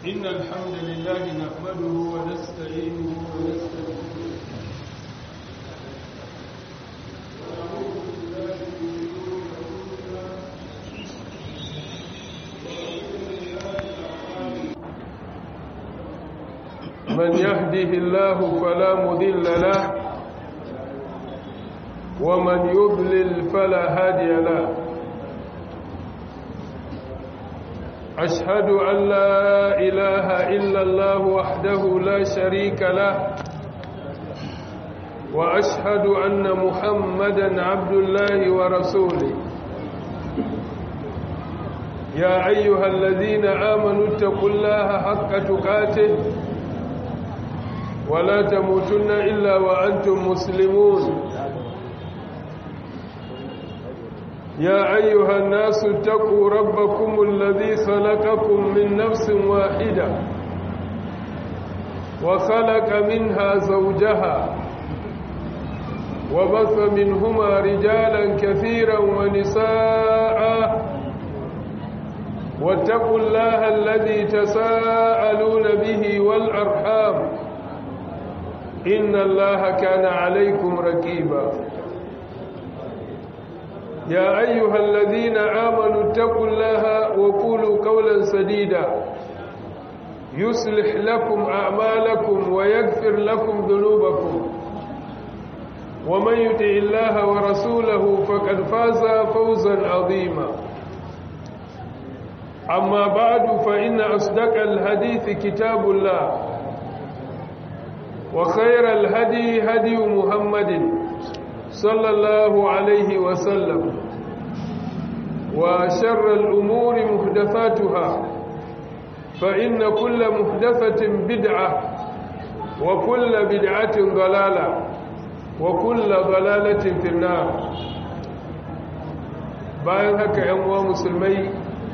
إن الحمد لله نحمده ونستعينه ونستغفره من يهده الله فلا مضل له ومن يضلل فلا هادي له أشهد أن لا إله إلا الله وحده لا شريك له وأشهد أن محمدا عبد الله ورسوله يا أيها الذين آمنوا اتقوا الله حق تقاته ولا تموتن إلا وأنتم مسلمون يا أيها الناس اتقوا ربكم الذي خلقكم من نفس واحدة وخلق منها زوجها وبث منهما رجالا كثيرا ونساء واتقوا الله الذي تساءلون به والأرحام إن الله كان عليكم ركيبا يا أيها الذين آمنوا اتقوا الله وقولوا قولا سديدا يصلح لكم أعمالكم ويغفر لكم ذنوبكم ومن يطع الله ورسوله فقد فاز فوزا عظيما أما بعد فإن أصدق الحديث كتاب الله وخير الهدي هدي محمد صلى الله عليه وسلم وشر الأمور محدثاتها فإن كل محدثة بدعة وكل بدعة ضلالة وكل ضلالة في النار bayan haka ‘yan uwa musulmai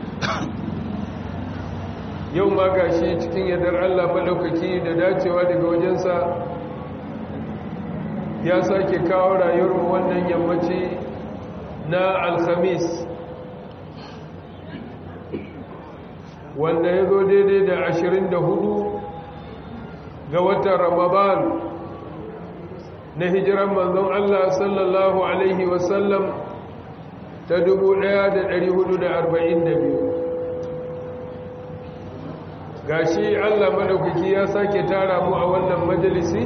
yau ma gashi cikin yadar Allah maɗaukaki da dacewa daga wajensa ya sake kawo rayuwar wannan yammaci na alhamis wanda ya zo daidai da ashirin da hudu ga watan ramadan na hijiran manzon Allah sallallahu Alaihi wasallam ta dubu ɗaya da da da arba'in biyu. gashi Allah maɗaukaki ya sake tara mu a wannan majalisi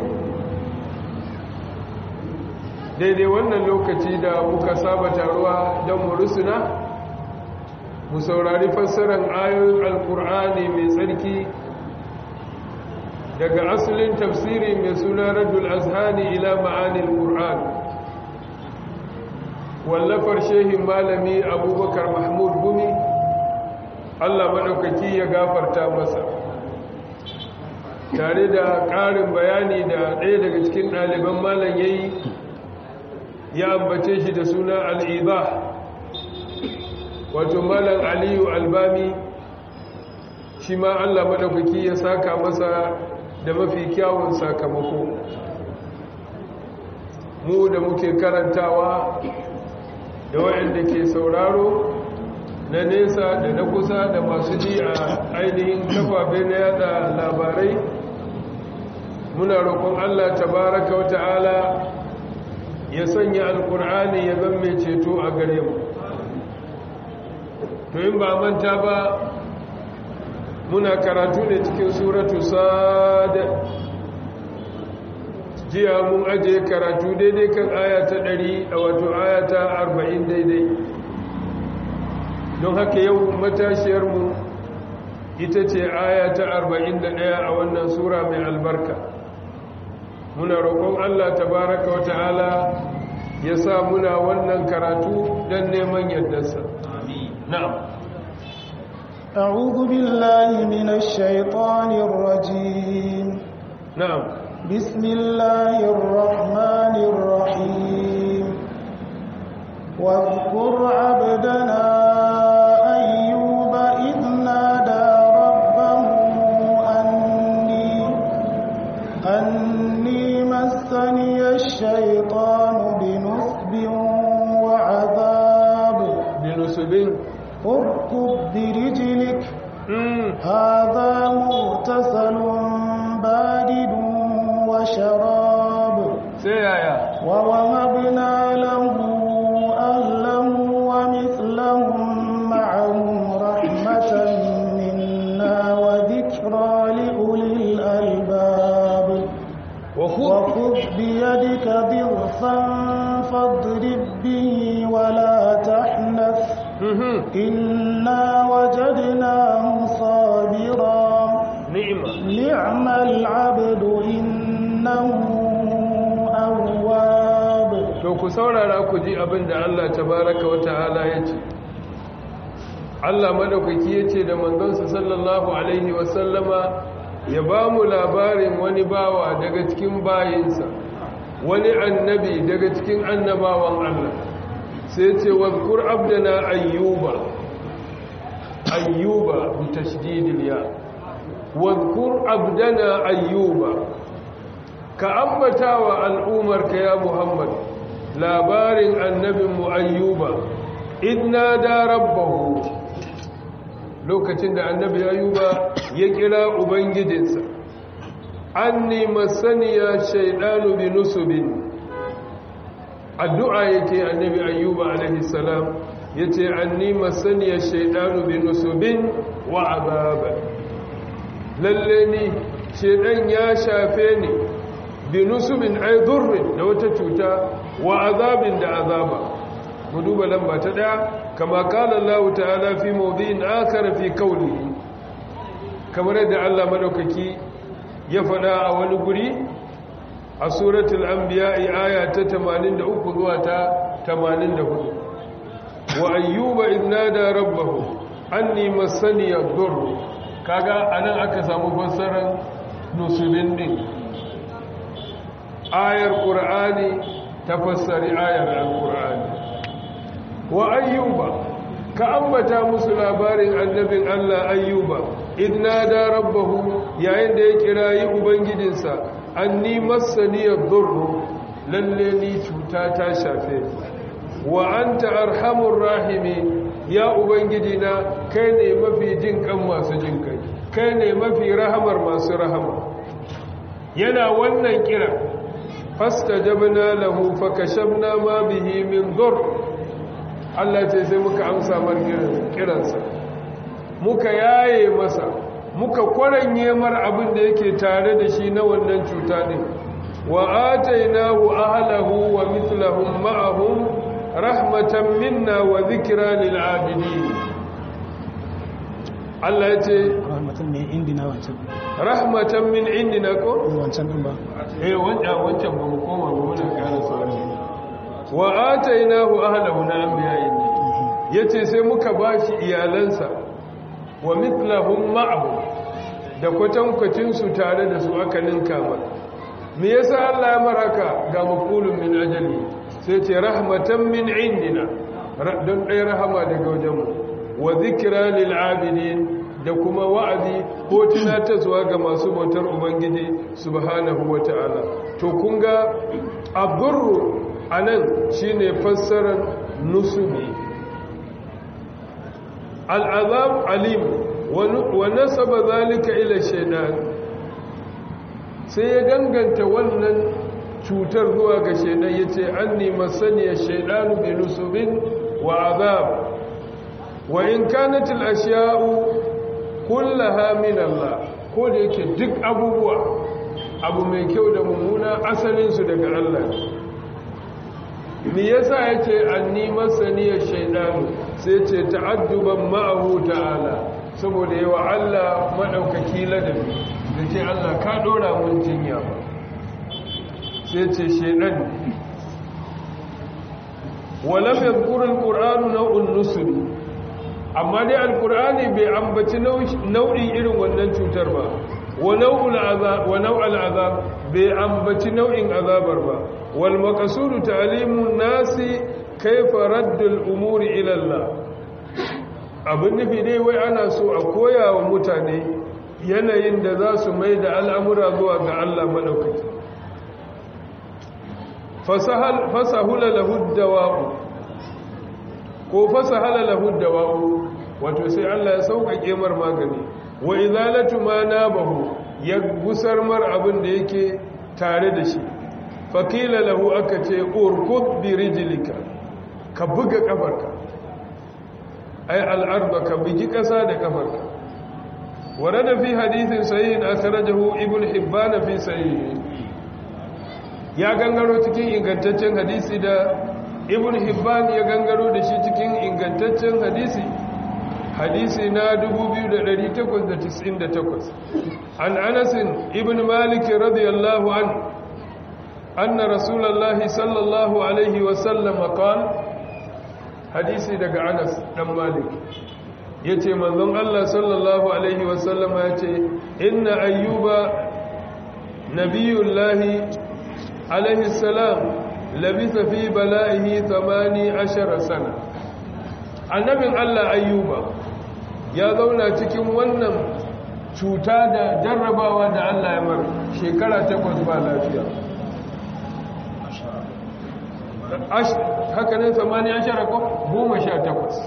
daidai wannan lokaci da muka saba taruwa don mu rusuna mu saurari fassarar ayoyin alkur'ani mai tsarki daga asalin tafsiri mai suna radul azhani ila ma'anil qur'an wallafar shehin malami abubakar mahmud gumi allah maɗaukaki ya gafarta masa tare da ƙarin bayani da ɗaya daga cikin ɗaliban malam ya yi ya ambace shi da suna al'iba wato malam aliyu albami shi ma allah maɗaukaki ya saka masa da mafi kyawun sakamako mu da muke karantawa da waɗanda ke sauraro na nesa da na kusa da masu ji a ainihin kafafe na yada labarai muna roƙon allah tabaraka wa ta'ala ya sanya alkur'ani ya zan mai ceto a gare mu to in ba manta ba muna karatu ne cikin suratu sad jiya mun aje karatu daidai kan aya ta ɗari a wato aya ta arba'in daidai don haka yau matashiyarmu ita ce aya ta arba'in da ɗaya a wannan sura mai albarka muna roƙon Allah tabaraka wa ta'ala ya sa muna wannan karatu don neman yardarsa. Na'am. أعوذ بالله من الشيطان الرجيم نعم بسم الله الرحمن الرحيم واذكر عبدنا أيوب إذ نادى ربه أني أني مسني الشيطان بنصب وعذاب بنصب اركض برجلك هذا مغتسل بارد وشراب ووهبنا له أهله ومثلهم معهم رحمة منا وذكرى لأولي الألباب وخذ بيدك ضغثا فاضرب به ولا تحنث إنا وجدناه صابرا نعم نعم العبد إنه أواب to ku saurara ku ji abin da Allah tabaraka wa ta'ala ya ce Allah madaukaki ya ce da manzonsa sallallahu alaihi wasallama ya ba mu labarin wani bawa daga cikin bayinsa wani annabi daga cikin annabawan Allah sai ce wadkur abdana ayyuba ayyuba bi tashdidil ya wadkur abdana ayyuba ka ambata wa al'umarka ya muhammad labarin annabinmu ayyuba idna da rabbahu lokacin da annabi ayyuba ya kira ubangijinsa anni masaniya shaidanu bi nusubin addu'a yake annabi ayyuba alaihi salam yace anni masaniya shaidanu bi nusubin wa azaba lalle ni shaidan ya shafe ni bi nusubin ay durrin da wata cuta wa azabin da azaba mu duba lamba ta daya kama kala Allah ta'ala fi mawdi'in akhar fi qawlihi kamar yadda Allah madaukaki ya fada a wani guri a suratul anbiya aya ta 83 zuwa ta 84 wa ayyuba idnada rabbahu anni masani ad-durr kaga anan aka samu fassarar nusubin din ayar qur'ani tafassari ayar al-qur'ani wa ayyuba ka ambata musu labarin annabin Allah ayyuba idna da rabbahu yayin da ya kirayi ubangijinsa anni massani ad-durr lalle ni cuta ta shafe wa anta arhamur rahimin ya ubangijina kai ne mafi jin kan masu jin kai kai ne mafi rahamar masu rahama yana wannan kira fastajabna lahu fakashabna ma bihi min dhurr Allah ce sai muka amsa mar kiransa muka yaye masa muka kwaranye mar abin da yake tare da shi na wannan cuta din wa atainahu ahlahu wa mithlahum ma'ahum rahmatan minna wa dhikra lil abidin Allah ya ce rahmatan min indina wancan rahmatan min indina ko wancan din ba eh wancan wancan ba mu koma ba muna ƙara sauri wa atainahu ahlahu na anbiya'i yace sai muka bashi iyalansa wa mithlahum ma'ahu da kwatankwacin su tare da su aka ninka ba me yasa Allah ya maraka ga maqulun min ajali sai ce rahmatan min indina don ɗaya rahama daga wajenmu wa zikra lil abidin da kuma wa'azi ko tunatarwa ga masu bautar ubangiji subhanahu wata'ala to kun ga abdurru anan shine fassarar nusubi al'azab alim wa nasaba zalika ila shaidan sai ya danganta wannan cutar zuwa ga shaidan yace anni masaniya shaidanu bi nusubin wa azab wa in kanat al ashya'u kullaha min Allah ko da yake duk abubuwa abu mai kyau da mummuna asalin su daga Allah me yasa yace anni masaniya shaidanu sai ce ta'adduban ma'ahu ta'ala saboda yawa Allah madaukaki ladabi da ce Allah ka dora mun jinya ba sai ce shaidan walam yadhkur alquran naw'un nusri amma dai alqurani bai ambaci nau'in irin wannan cutar ba wa naw'ul azab wa naw'al azab bai ambaci nau'in azabar ba wal maqsudu ta'limun nasi kaifa raddul umuri ila Allah abin nufi dai wai ana so a koya wa mutane yanayin da za su mai da al'amura zuwa ga Allah maɗaukaki fasahula lahud dawa'u ko fasahala lahud dawa'u wato sai Allah ya sauƙaƙe mar magani wa izalatu ma nabahu ya gusar mar abin da yake tare da shi fakila lahu aka ce urkud bi rijlika ka buga kafarka ay al-ardh ka bugi kasa da kafarka warada fi hadithin sahih akhrajahu ibn hibban fi sahih ya gangaro cikin ingantaccen hadisi da ibn hibban ya gangaro da shi cikin ingantaccen hadisi hadisi na 2898 an anasin ibn malik radiyallahu an anna rasulullahi sallallahu alaihi wasallam qala hadisi daga anas dan malik yace manzon Allah sallallahu alaihi wasallam yace inna ayyuba nabiyullahi alaihi salam labisa fi bala'ihi 18 sana annabin Allah ayyuba ya zauna cikin wannan cuta da jarrabawa da Allah ya mar shekara takwas ba lafiya haka ne samani ashara ko goma sha takwas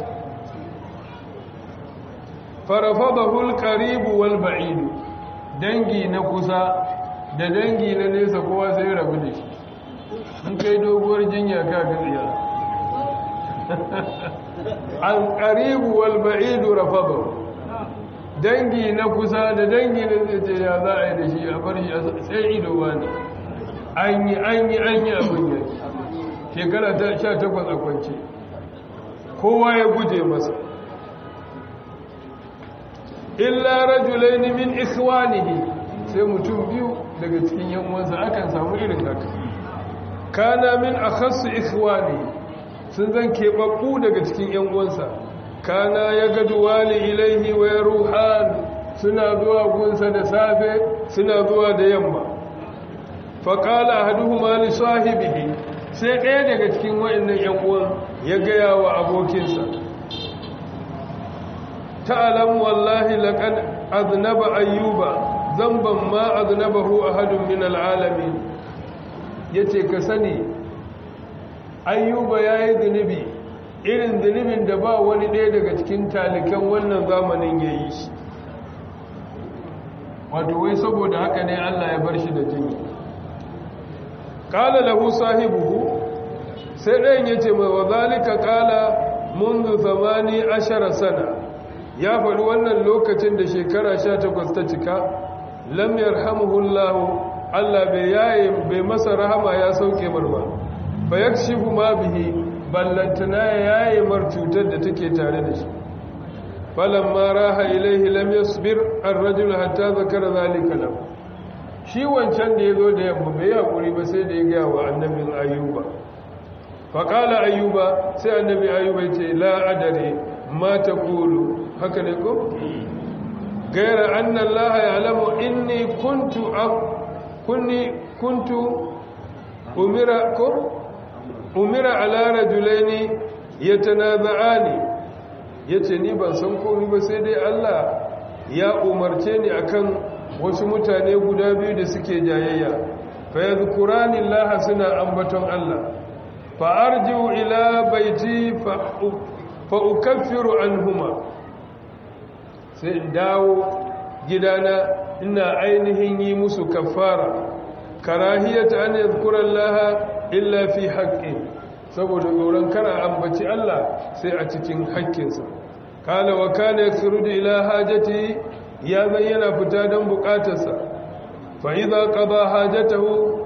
farafadahul qaribu wal ba'idu dangi na kusa da dangi na nesa kowa sai rabu da shi in kai doguwar jinya ka gaziya an qaribu wal ba'idu rafadahu dangi na kusa da dangi na zai ce ya za a yi da shi a bar shi sai ido wani an yi an yi an yi abin yaki shekara ta sha takwas a kwance kowa ya guje masa illa rajulaini min ikhwanihi sai mutum biyu daga cikin yan uwansa akan samu irin haka kana min akhassu ikhwani sun zan keɓaɓɓu daga cikin yan uwansa kana ya gadu wali ilaihi wa ruhan suna zuwa gunsa da safe suna zuwa da yamma faƙala ahaduhuma li sahibihi sai ɗaya daga cikin waɗannan ‘yan uwan ya gaya wa abokinsa ta'alam wallahi laƙan aznaba ayyuba zamban ma aznabahu ahadun min al'alamin ya ce ka sani ayyuba ya yi zunubi irin zunubin da ba wani ɗaya daga cikin talikan wannan zamanin ya yi shi wato wai saboda haka ne allah ya bar shi da jini kala lahu sahibuhu sai ɗayan ya ce mai wazalika kala mundu zamani ashara sana ya faɗi wannan lokacin da shekara sha takwas ta cika lam yarhamuhullahu Allah bai yaye bai masa rahama ya sauke marma fa yakshifu ma bihi ballantana ya yaye mar cutar da take tare da shi falamma raha ilaihi lam yasbir ar-rajul hatta zakara zalika lahu shi wancan da ya zo da yamma bai haƙuri ba sai da ya gaya wa annabin ayyuba faƙala ayyuba sai annabi ayyuba ce la'adare ma ta kulu haka ne ko? gaira annan laha ya alamu inni kuntu kunni kuntu umira ko? umira alara julaini ya tanaza'ani ya ce ni ban san komi ba sai dai allah ya umarce ni akan wasu mutane guda biyu da suke jayayya fa yadhkurani Allah suna ambaton Allah fa arji'u ila baiti fa ukaffiru anhuma sai in dawo gidana ina ainihin yi musu kaffara karahiyata an yadhkura Allah illa fi haqqi saboda tsoron kana ambaci Allah sai a cikin haƙƙinsa kala wa kana yakhruju ila hajati ya zai yana fita don bukatarsa fa'iza ƙaba hajjatahu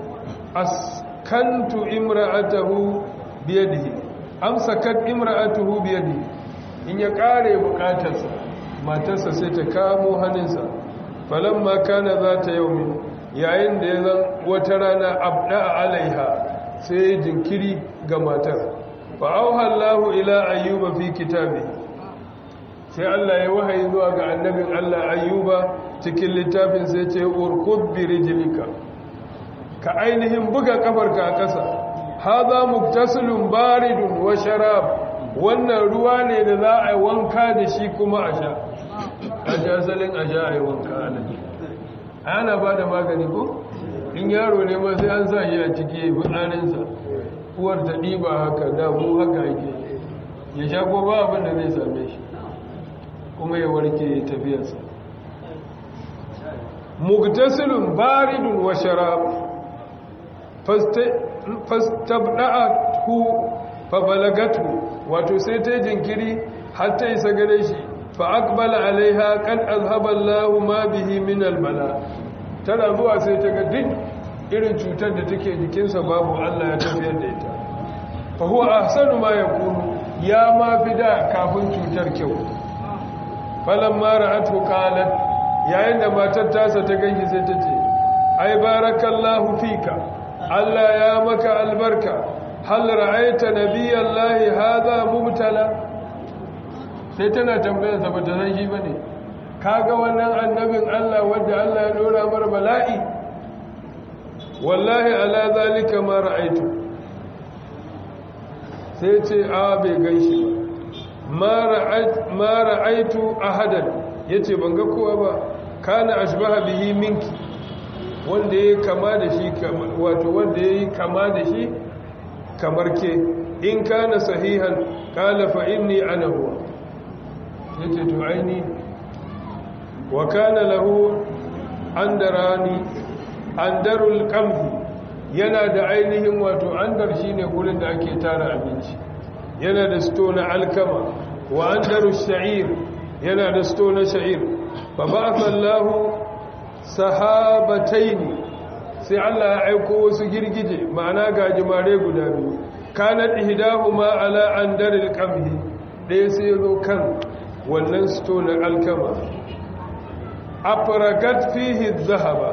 askantu imra'atahu biyadihi amsakat imra'atuhu biyadihi in ya ƙare bukatarsa matarsa sai ta kamo hannunsa falamma kana za ta yaumin yayin da ya zan wata rana abda a alaiha sai jinkiri ga matar fa'auhallahu ila ayyuba fi kitabi sai Allah ya wahayi zuwa ga annabin Allah ayyuba cikin littafin sai ce urkud bi rijlika ka ainihin buga kafarka a ƙasa hadha muktasilun baridun wa sharab wannan ruwa ne da za a yi wanka da shi kuma a sha a ji asalin a sha a yi wanka a nan ana ba da magani ko in yaro ne ma sai an sa shi a ciki ya yi fitsarinsa uwar ta ɗiba haka da mu haka yake ya sha ko ba abin da zai same shi kuma ya warke ya tafiyarsa mugtasilun baridun wa sharab fastabda'atu fa balagatu wato sai ta jinkiri har ta isa gare shi fa aqbala alaiha qad azhaba Allahu ma bihi min albala tana zuwa sai ta ga duk irin cutar da take jikinsa babu Allah ya tafiyar da ita fa huwa ahsanu ma yakunu ya ma fi da kafin cutar kyau falamma ra'atu qalat yayin da matar tasa ta ganki sai ta ce ai barakallahu fika Allah ya maka albarka hal ra'aita nabiyallahi hadha mubtala sai tana tambayar sa bata san shi bane kaga wannan annabin Allah wanda Allah ya dora mar bala'i wallahi ala zalika ma ra'aitu sai ce a bai ganshi ba ma ra'aitu ahadan yace ban ga kowa ba kana ashbaha bihi minki wanda yayi kama da shi wato wanda yayi kama da shi kamar ke in kana sahihan qala fa inni ana huwa yace to aini wa kana lahu andarani andarul qamhi yana da ainihin wato andar shine gurin da ake tara abinci yana da sto na alkama wa andaru sha'ir yana da sto na sha'ir fa ba'atha Allahu sahabataini sai Allah ya aiko wasu girgije ma'ana gajimare guda biyu kanat ihdahuma ala andaril qamhi dai sai zo kan wannan sto na alkama afragat fihi dhahaba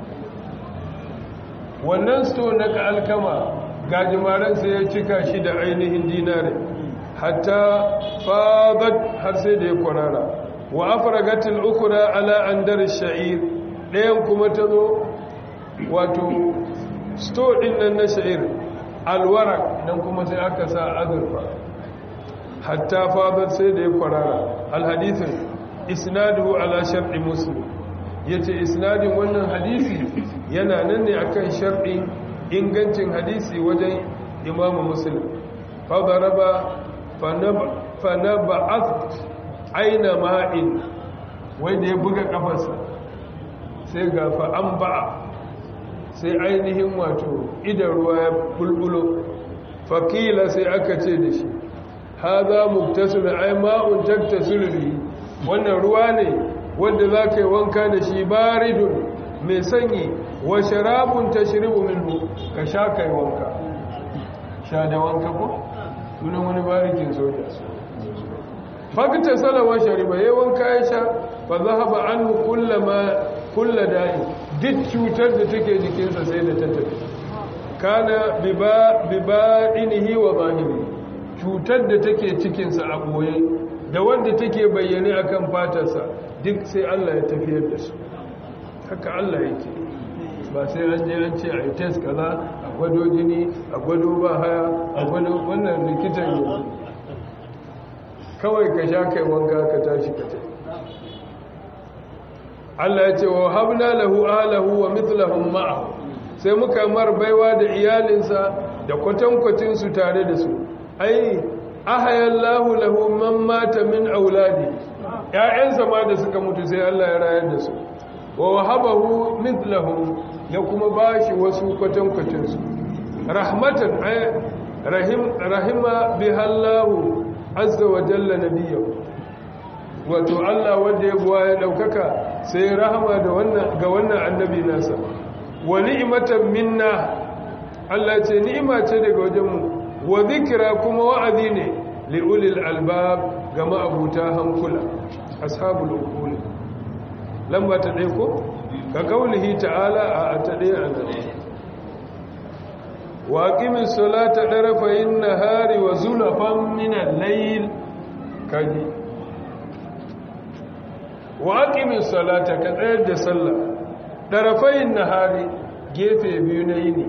wannan sto na alkama gajimaren sai ya cika shi da ainihin dinare hatta fadat har sai da ya kwarara wa afragatil ukra ala andar sha'ir ɗayan kuma ta zo wato sto ɗin nan na sha'ir alwarak nan kuma sai aka sa azurfa hatta fadat sai da ya kwarara alhadithin isnaduhu ala shar'i muslim yace isnadin wannan hadisi yana nan ne akan shar'i ingancin hadisi wajen imamu muslim fadaraba fanaba'at aina ma'in wanda ya buga kafarsa sai ga fa'an ba'a sai ainihin wato idan ruwa ya bulbulo fakila sai aka ce da shi ha za muktasu da ai ma'un taktasiru wannan ruwa ne wanda za ka yi wanka da shi baridun mai sanyi wa sharabun tashribu minhu ka sha kai wanka sha da wanka ko sunan wani barikin soja fakta salawa shariba yayin wanka ya sha fa zahaba anhu kullama kulla da'i duk cutar da take jikinsa sai da ta tafi kana biba bibadinihi wa zahiri cutar da take cikinsa a boye da wanda take bayyane akan fatarsa duk sai Allah ya tafiyar da su haka Allah yake ba sai an je an ce a yi test kaza a gwado jini a gwado ba haya a gwado wannan likitan yanzu kawai ka sha kai wanka ka tashi ka tafi Allah ya ce wa habna lahu alahu wa mithlahum ma'ahu sai muka mar baiwa da iyalinsa da kwatankwacin su tare da su ai ahayallahu lahu man mata min auladi ƴaƴansa ma da suka mutu sai Allah ya rayar da su wa wahabahu mithlahum ya kuma bashi wasu kwatankwacin su rahmatan ay rahim rahima bihallahu azza wa jalla nabiyyu wato Allah wanda ya buwa ya daukaka sai rahama da wannan ga wannan annabi nasa wa ni'matan minna Allah ce ni'ima ce daga wajenmu wa zikra kuma wa'azi ne li ulil albab ga ma'abuta hankula ashabul uqul lamba ta dai ko ka kaulihi ta'ala a ta dai anan wa aqimis salata darafayn nahari wa zulafan min al-layl kaji wa aqimis salata ka tsayar da sallah darafayn nahari gefe biyu na yini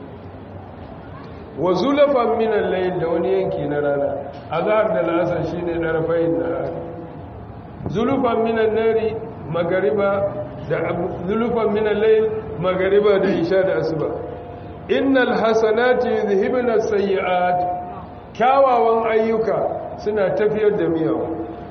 wa zulafan min al-layl da wani yanki na rana azhar da lasar shine darafayn nahari zulufan min an-nari magariba da zulufan min al-layl magariba da isha da asuba innal hasanati yuzhibuna as-sayyi'at kyawawan ayyuka suna tafiyar da miyawa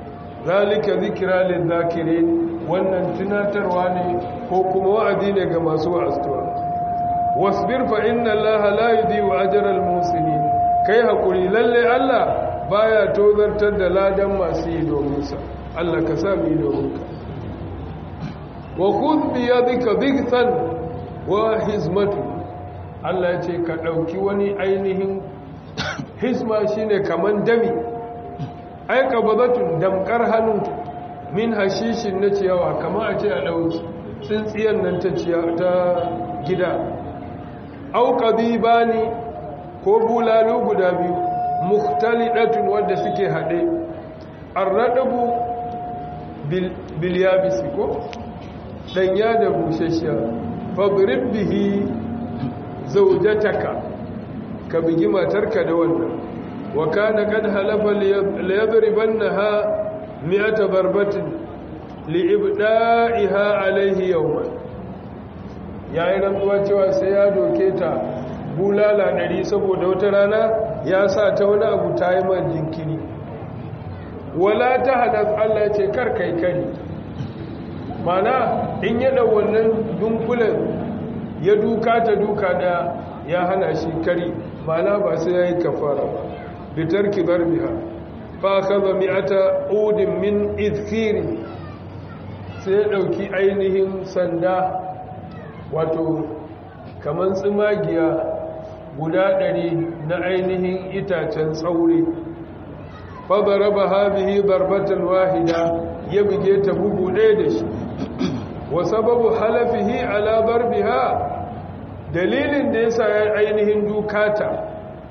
zalika zikra lil zakirin wannan tunatarwa ne ko kuma wa'azi ne ga masu wa'azuwa wasbir fa inna allaha la yudhi'u ajra al muslimin kai hakuri lalle Allah baya tozartar da ladan masu yi domin sa Allah ka sa mu yi domin ka wa khudh bi yadika dhikran wa hizmatu Allah ya ce ka dauki wani ainihin hizma shine kaman dami ai qabdatun damkar hannu min hashishin na ciyawa kama a ce a dauki tsintsiyar nan ta ta gida au qadibani ko bulalu guda biyu mukhtalidatun wanda suke hade arradabu bil bil yabisi ko danya da bushashiya fadrib bihi zawjataka ka bigi matarka da wannan wa kana kad halafa liyadribannaha mi'ata darbatin liibda'iha alayhi yawman yayin rantsuwa cewa sai ya doke ta bulala ɗari saboda wata rana ya sa ta wani abu ta yi man jinkiri wala ta hadas Allah ce kar kai kari mana in yada wannan dunkulen ya duka ta duka da ya hana shi kari mana ba sai ya yi kafara ba bitar kibar biha fa kaza mi'ata udin min izkiri sai ya ɗauki ainihin sanda wato kamar tsimagiya guda ɗari na ainihin itacen tsauri fadara ba habihi barbatan wahida ya buge ta bugu ɗaya da shi wa sababu halafihi ala barbiha dalilin da ya sa ya ainihin dukata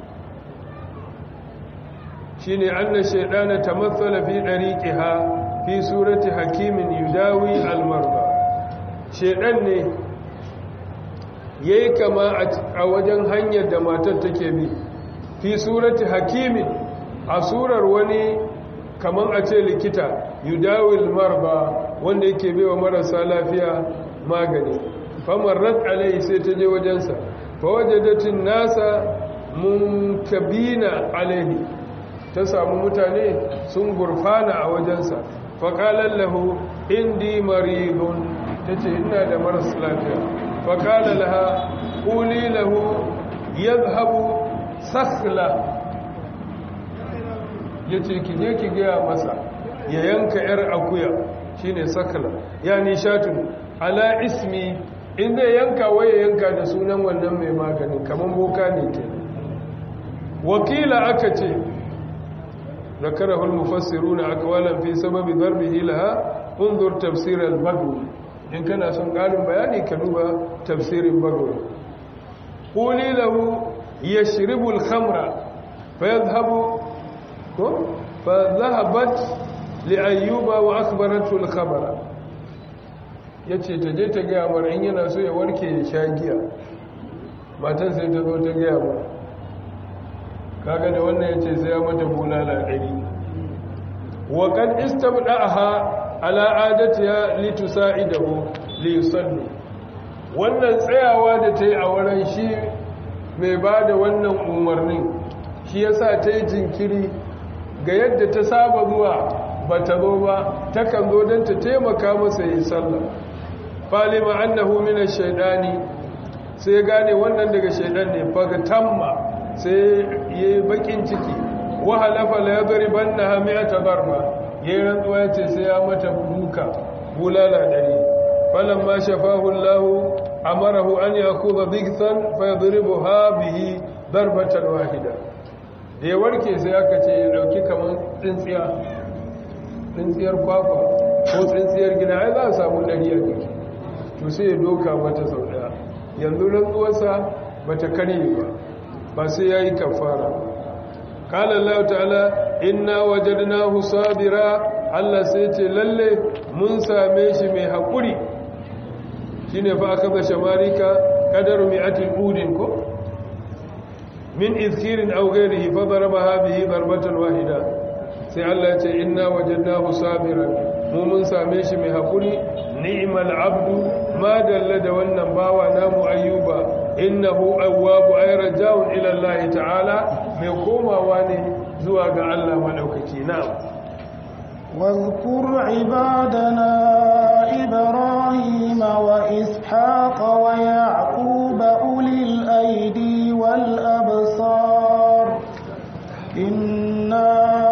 shi ne an na shaidana ta matsala fi ɗariƙiha fi surati hakimin yudawi almarba shaidan ne ya yi kama a wajen hanyar da matar take bi fi surati hakimin a surar wani kamar a ce likita yudawil marba wanda yake bewa marasa lafiya magani famarrat alai sai ta je wajensa fawajadatin nasa munkabina alaihi ta samu mutane sun gurfana a wajensa faƙalar lahu indi maridun ta ce ina da maras lafiya فقال لها قولي له يذهب سخلا yace ki je ki gaya masa ya yanka yar akuya shine sakla yani shatun ala ismi inda yanka waye yanka da sunan wannan mai magani kaman boka ne ke wakila aka ce zakarahu al-mufassiruna aqwalan fi sababi darbihi laha unzur tafsir al-badwi in kana son ƙarin bayani ka duba tafsirin bagawi ƙuli lahu ya shiribul khamra fa ya zahabu ko fa zahabat li'ayyuba wa akbaratul khabara ya ce ta je ta gaya mara in yana so ya warke ya sha giya matan sai ta zo ta gaya mara kaga da wannan ya ce sai ya mata bulala ɗari wa kan istabda'aha ala adatiya litusa'idahu liyusalli wannan tsayawa da ta yi a wurin shi mai ba da wannan umarnin shi yasa ta yi jinkiri ga yadda ta saba zuwa ba ta zo ba takan zo don ta taimaka masa yi sallah falima annahu min shaidani sai gane wannan daga shaidan ne fagatamma sai yayi bakin ciki wa halafa la yadribannaha mi'ata darba yayi rantsuwa yace sai ya mata duka bulala dari falan ma shafahu Allah amarahu an yakhudha dhikran fayadribuha bihi darbatan wahida da ya warke sai aka ce ya dauki kaman tsintsiya tsintsiyar kwakwa ko tsintsiyar gida ai za a samu dari a ciki to sai ya doka mata sau daya yanzu rantsuwarsa bata karye ba ba sai yayi kafara qala Allah ta'ala inna wajadnahu sabira Allah sai ce lalle mun same shi mai hakuri shine fa aka bashe marika qadaru mi'atil udin ko min izkirin aw ghairihi fa darabaha bihi darbatan wahida sai Allah ya ce inna wajadnahu sabiran mu mun same shi mai hakuri ni'mal abdu ma dalla da wannan bawa namu ayyuba innahu awwabu ay raja'un ila Allah ta'ala mai komawa ne zuwa ga Allah madaukaki na'am واذكر عبادنا إبراهيم وإسحاق ويعقوب أولي الأيدي والأبصار إنا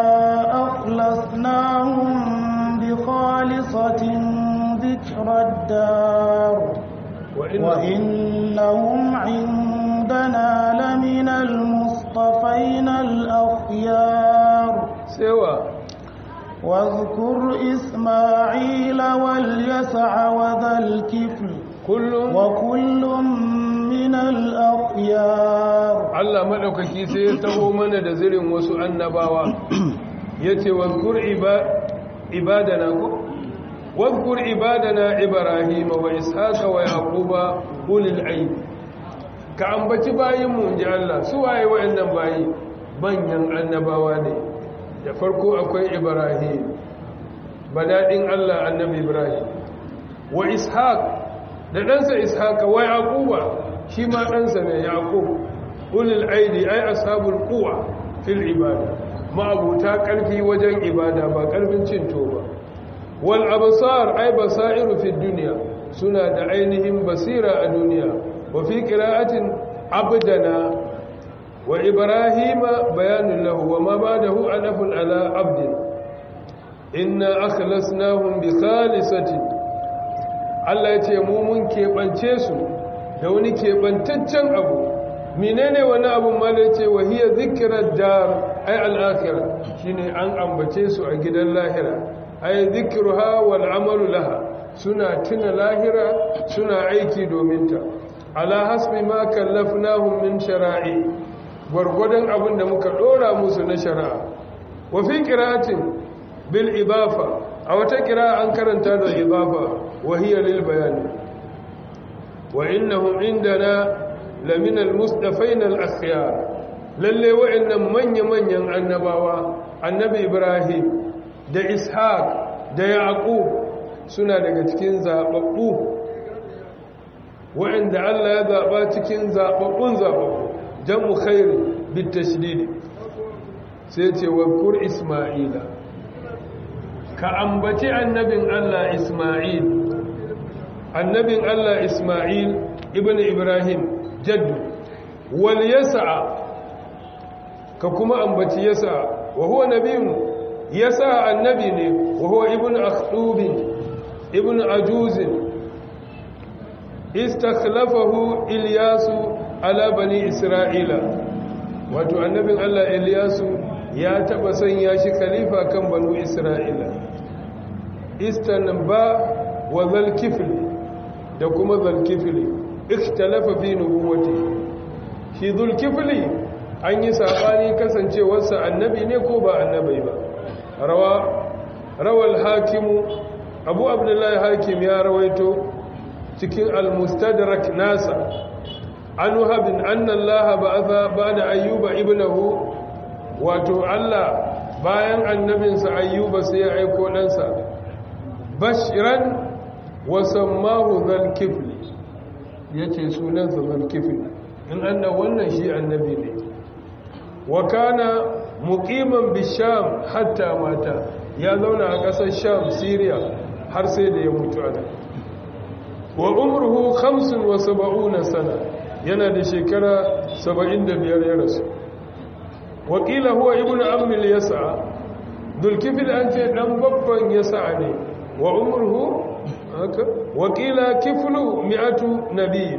أخلصناهم بخالصة ذكر الدار وإنهم عندنا لمن المصطفين الأخيار سوى واذكر إسماعيل واليسع وذا الكفل كل وكل من الأخيار Allah maɗaukaki sai ya taho mana da zirin wasu annabawa ya ce wadkur ibadana ko wadkur ibadana ibrahima wa ishaqa wa yaquba ulil ayn ka ambaci bayinmu inji Allah su waye wayannan bayi banyan annabawa ne da farko akwai ibrahim badadin Allah annabi ibrahim wa ishaq da ɗansa ishaqa wa yaquba shi ma ɗansa ne yaqub ulil aidi ai ashabul quwa fil ibada ma'abuta karfi wajen ibada ba karfin cin ba wal absar ai basairu fid dunya suna da ainihin basira a duniya wa fi qira'atin abdana wa ibrahima bayanun lahu wa ma ba'dahu alafun ala abdin inna akhlasnahum bi khalisati Allah ya ce mu mun keɓance su da wani keɓantaccen abu menene wani abun mala ce wa hiya zikrar dar ay al-akhirah shine an ambace su a gidan lahira ay zikruha wal amalu laha suna tuna lahira suna aiki domin ta ala hasbi ma kallafnahum min shara'i gwargwadon abin da muka dora musu na shari'a wa fi qira'atin bil ibafa a wata qira'a an karanta da ibafa wa hiya lil bayan wa innahum indana لمن المصطفين الأخيار lalle wa'annan manya-manyan annabawa annabi ibrahim da ishaq da yaqub suna daga cikin zababbu wa'anda Allah ya zaba cikin zababbun zababbu jamu khairi bitashdid sai ce wa isma'ila ka ambaci annabin Allah isma'il annabin Allah isma'il ibn ibrahim jaddu wal yasa ka kuma ambaci yasa wa huwa nabiyun yasa annabi ne wa huwa ibnu akhtub ibnu ajuz istakhlafahu ilyasu ala bani isra'ila wato annabin Allah ilyasu ya taba sanya shi khalifa kan banu isra'ila istanba wa zal kifli da kuma zal kifli ikhtalafa fi nubuwati shi zulkifli an yi sabani kasancewarsa annabi ne ko ba annabi ba rawa rawal hakimu abu abdullahi hakim ya rawaito cikin al-mustadrak nasa an wahabin anna allah ba'atha ba'da ayyuba ibnahu wato allah bayan annabinsa ayyuba sai ya aiko ɗansa bashiran wa sammahu zulkifli ya ce sunansa zalkifin in anna wannan shi annabi ne wa kana muqiman bisham hatta mata ya zauna a ƙasar sham syria har sai da ya mutu ana wa umruhu 75 sana yana da shekara 75 ya rasu wakila huwa ibnu ammil yasa dulkifil an ce dan babban yasa ne wa umruhu haka wakila kiflu mi'atu nabiy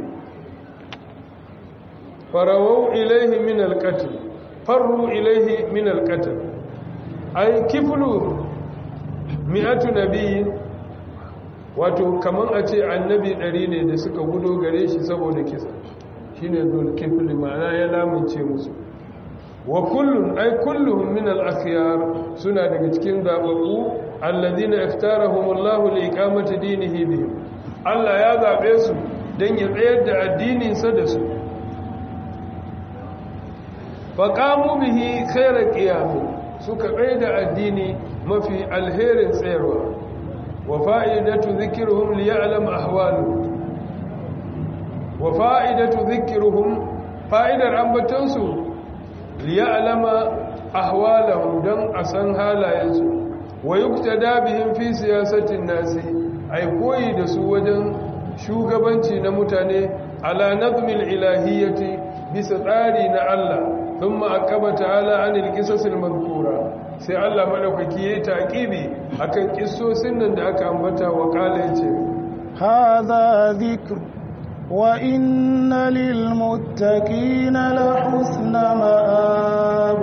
farawau ilaihi min alqatl farru ilaihi min alqatl ay kiflu mi'atu nabiy wato kaman a ce annabi ɗari ne da suka gudo gare shi saboda kisa shine dul kifli ma'ana ya lamunce musu wa kullun ay kulluhum min al-akhyar suna daga cikin zababbu alladhina iftarahumullahu liiqamati dinihi bihim Allah ya zabe su dan ya tsayar da addinin sa da su faqamu bihi khayra qiyam suka tsayar da addini mafi alherin tsayarwa wa fa'idatu dhikruhum liya'lam ahwalu wa fa'idatu dhikruhum fa'idar ambatansu liya'lama ahwalahum dan asan halayensu wa yuktada bihim fi siyasatin nasi ai koyi da su wajen shugabanci na mutane ala nazmil ilahiyyati bisa tsari na Allah thumma akaba ta'ala anil qisasil madhkura sai Allah madaukaki yayi taqibi akan kissosin nan da aka ambata wa kala yace hadha dhikr wa inna lil muttaqina la husna ma'ab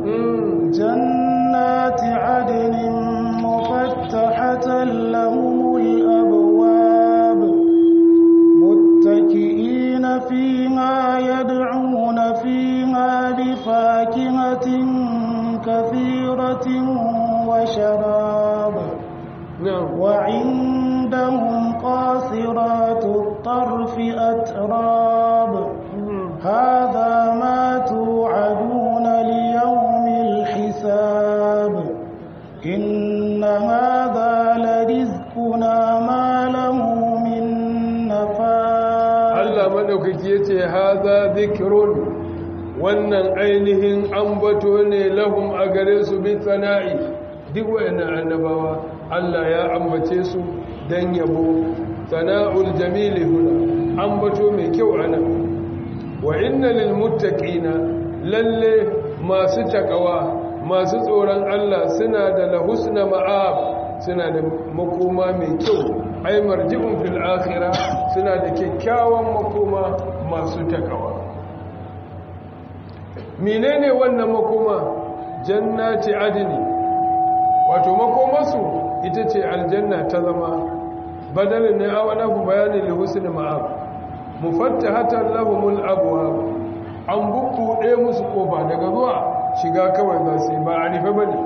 jannati adnin mufattahatan lahumul abwab muttaqiina fiha yad'una fiha bifakihatin كثيرة وشراب وعندهم قاصرات الطرف أتراب هذا ما توعدون ليوم الحساب إن هذا لرزقنا ما له من نفاد الله مدوكك يتي هذا ذكر wannan ainihin ambato ne lahum a gare su bi sana'i duk wayannan annabawa Allah ya ambace su dan yabo sana'ul jamili huna ambato mai kyau anan wa inna lil muttaqina lalle masu takawa masu tsoron Allah suna da lahusna ma'ab suna da makoma mai kyau ai marji'un fil akhirah suna da kyakkyawan makoma masu takawa menene wannan makoma jannati adni wato makomarsu ita ce aljanna ta zama badalin ne awana bu bayanin lihusni ma'ab mufattahatan lahumul abwab an bubbuɗe musu kofa daga zuwa shiga kawai za su ba a rufe bane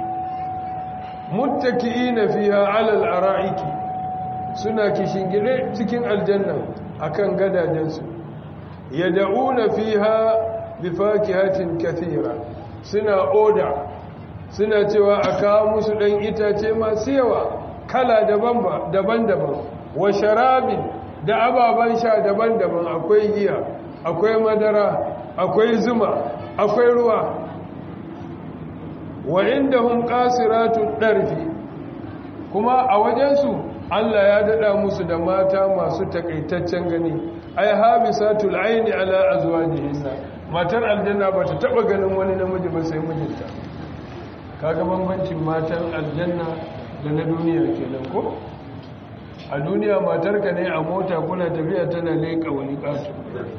muttaki'ina fiha alal ara'iki suna kishingire cikin aljanna akan gadajensu yad'una fiha bifakihatin kathira suna oda suna cewa a kawo musu dan itace masu yawa kala daban-daban wa sharabin da ababen sha daban-daban akwai giya akwai madara akwai zuma akwai ruwa wa inda hun ƙasiratun ɗarfi kuma a wajensu Allah ya daɗa musu da mata masu takaitaccen gani ai habisatul aini ala azwajihinna matar aljanna ba ta taɓa ganin wani namiji ba sai mijinta kaga bambancin matan aljanna da na duniya kenan ko a duniya matarka ne a mota kuna tafiya tana leƙa wani ƙato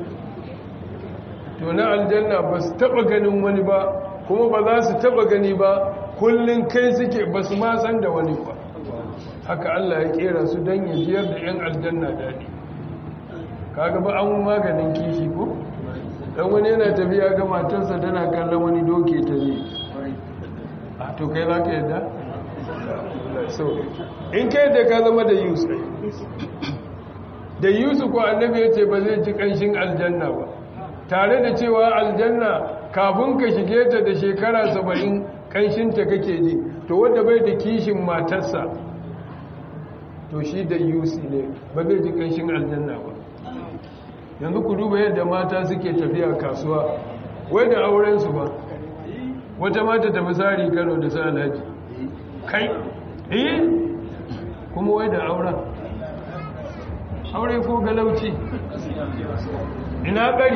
to na aljanna ba su taɓa ganin wani ba kuma ba za su taɓa gani ba kullum kai suke ba su ma san da wani ba haka Allah ya kera su don ya jiyar da 'yan aljanna daɗi kaga ba an maganin kishi ko dan wani yana tafiya ga matarsa tana kallon wani doke ta ne a to kai za ka yadda? so in ka yadda ka zama da yusuf da yusuf ko annabi ya ce ba zai ji kanshin aljanna ba tare da cewa aljanna kafin ka shige ta da shekara saba'in kanshinta kake ji to wadda bai da kishin matarsa to shi da yusi ne ba zai ji kanshin aljanna ba yanzu ku duba yadda mata suke tafiya kasuwa wai da aurensu ba wata mata ta misari kano da sa alhaji kai eh kuma wai da auren aure ko galauci ina ƙari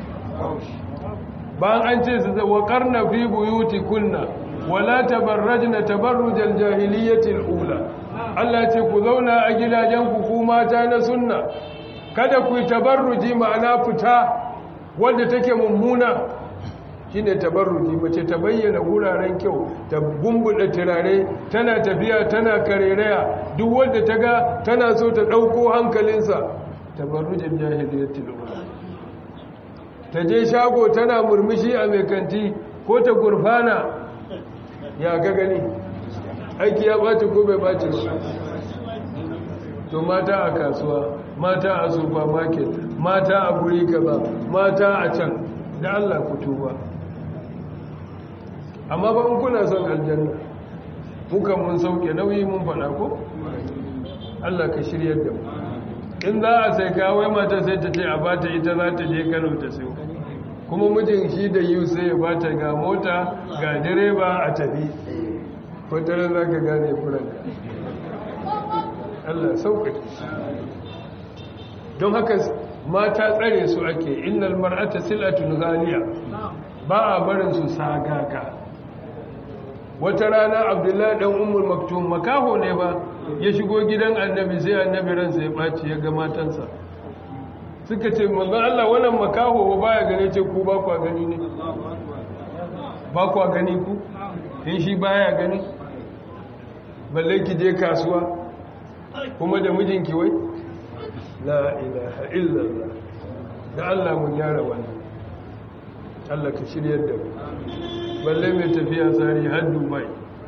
bayan an ce su wa karna fi buyuti kunna wala tabarrajna tabarrujal jahiliyyatil ula Allah ce ku zauna a gidajenku ku mata na sunna kada ku yi tabarruji ma'ana fita wanda take mummuna shine tabarruji mace ta bayyana guraren kyau ta gumbuɗe turare tana tafiya tana karereya duk wanda ta ga tana so ta ɗauko hankalinsa tabarrujin jahiliyatul ula ta je shago tana murmushi a mai kanti ko ta gurfana ya ga gani aiki ya ɓaci ko bai ɓaci ba to mata a kasuwa mata a supermarket mata a guri kaza mata a can da Allah ku tuba amma ba in kuna son aljanna mukan mun sauke nauyi mun faɗa ko Allah ka shiryar da mu in za a sai kawai mata sai ta ce a bata ita za ta je Kano ta sayo kuma mijin shi da yiwu sai ya bata ga mota ga direba a tafi wataran za ka gane furanka Allah sauƙaƙe don haka mata tsare su ake innal mar'ata sil'atun ghaliya ba a barin su sagaka wata rana abdullahi dan ummul maktum makaho ne ba ya shigo gidan annabi sai annabi ransa ya baci ya ga matansa suka ce manzon Allah wannan makaho ba ya gane ce ku ba ku gani ne ba ku gani ku in shi baya gani balle ki je kasuwa kuma da mijinki wai la ilaha illallah da Allah mu gyara wannan Allah ka shiryar da mu balle mai tafiya tsari har Dubai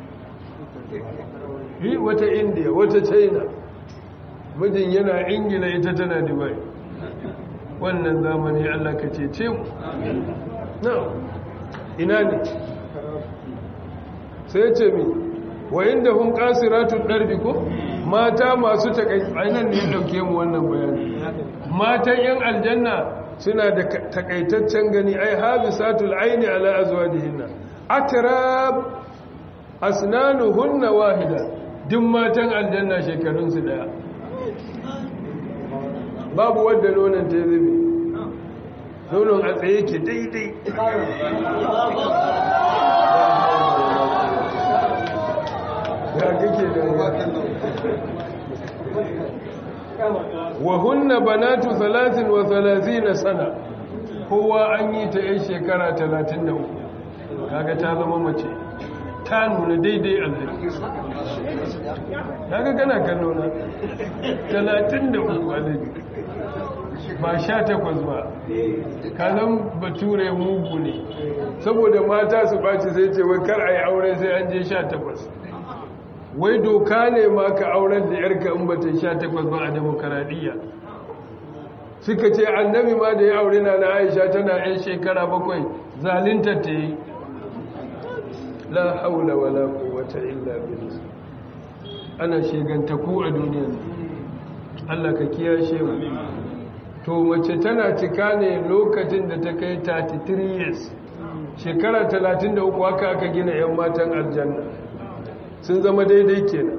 yi wata India wata China mijin yana Ingila ita tana Dubai wannan zamani Allah ka cece mu na ina ne sai ce mi wa inda hun kasiratu darbi ko mata masu takaitan ne dauke mu wannan bayani matan yan aljanna suna da takaitaccen gani ai habisatul aini ala azwajihinna atrab asnanuhunna wahida duk matan aljanna shekarun su daya babu wadda nonon ta zube nonon a tsaye ke daidai ya kake da wa hunna banatu 33 sana kowa an yi ta yan shekara 33 kaga ta zama mace ta nuna daidai alhaji kaga kana kallo na 33 alhaji ba sha takwas ba kanan bature mugu ne saboda mata su ɓaci sai ce wai kar a yi aure sai an je sha takwas wai doka ne ma ka auren da yarka in bata sha takwas ba a demokaradiyya suka ce annabi ma da ya aure na na aisha tana yan shekara bakwai zalinta ta yi la haula wala quwwata illa billah ana shegantaku a duniya Allah ka kiyashe mu to mace tana cika ne lokacin da ta kai 33 years shekara 33 haka aka gina 'yan matan aljanna sun zama daidai kenan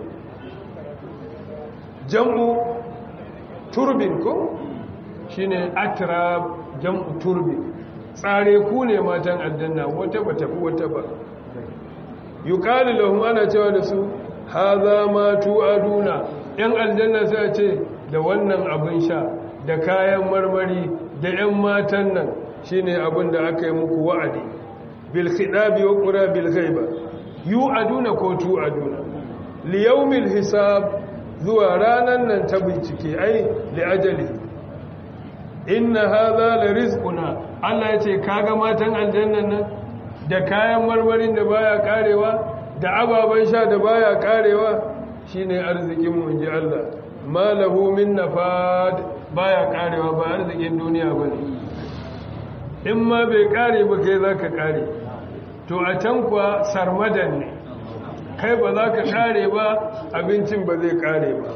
jam'u turbin ko shine atrab jam'u turbin tsare ku ne matan aljanna wata ba tafi wata ba yuqalu lahum ana cewa da su hadha ma tu'aduna yan aljanna sai ce da wannan abin sha da kayan marmari da 'yan matan nan shine abin da aka yi muku wa'adi bil khidabi wa qura bil ghaiba yu aduna ko tu aduna li yawmil hisab zuwa ranan nan ta bincike ai li ajali inna hadha la rizquna Allah ya ce kaga matan aljannan nan da kayan marmarin da baya karewa da ababen sha da baya karewa shine arzikin mu ji Allah malahu min nafad baya karewa ba arzikin duniya ba ne in ma bai kare ba kai za ka kare to a can kuwa sarmadan ne kai ba za ka kare ba abincin ba zai kare ba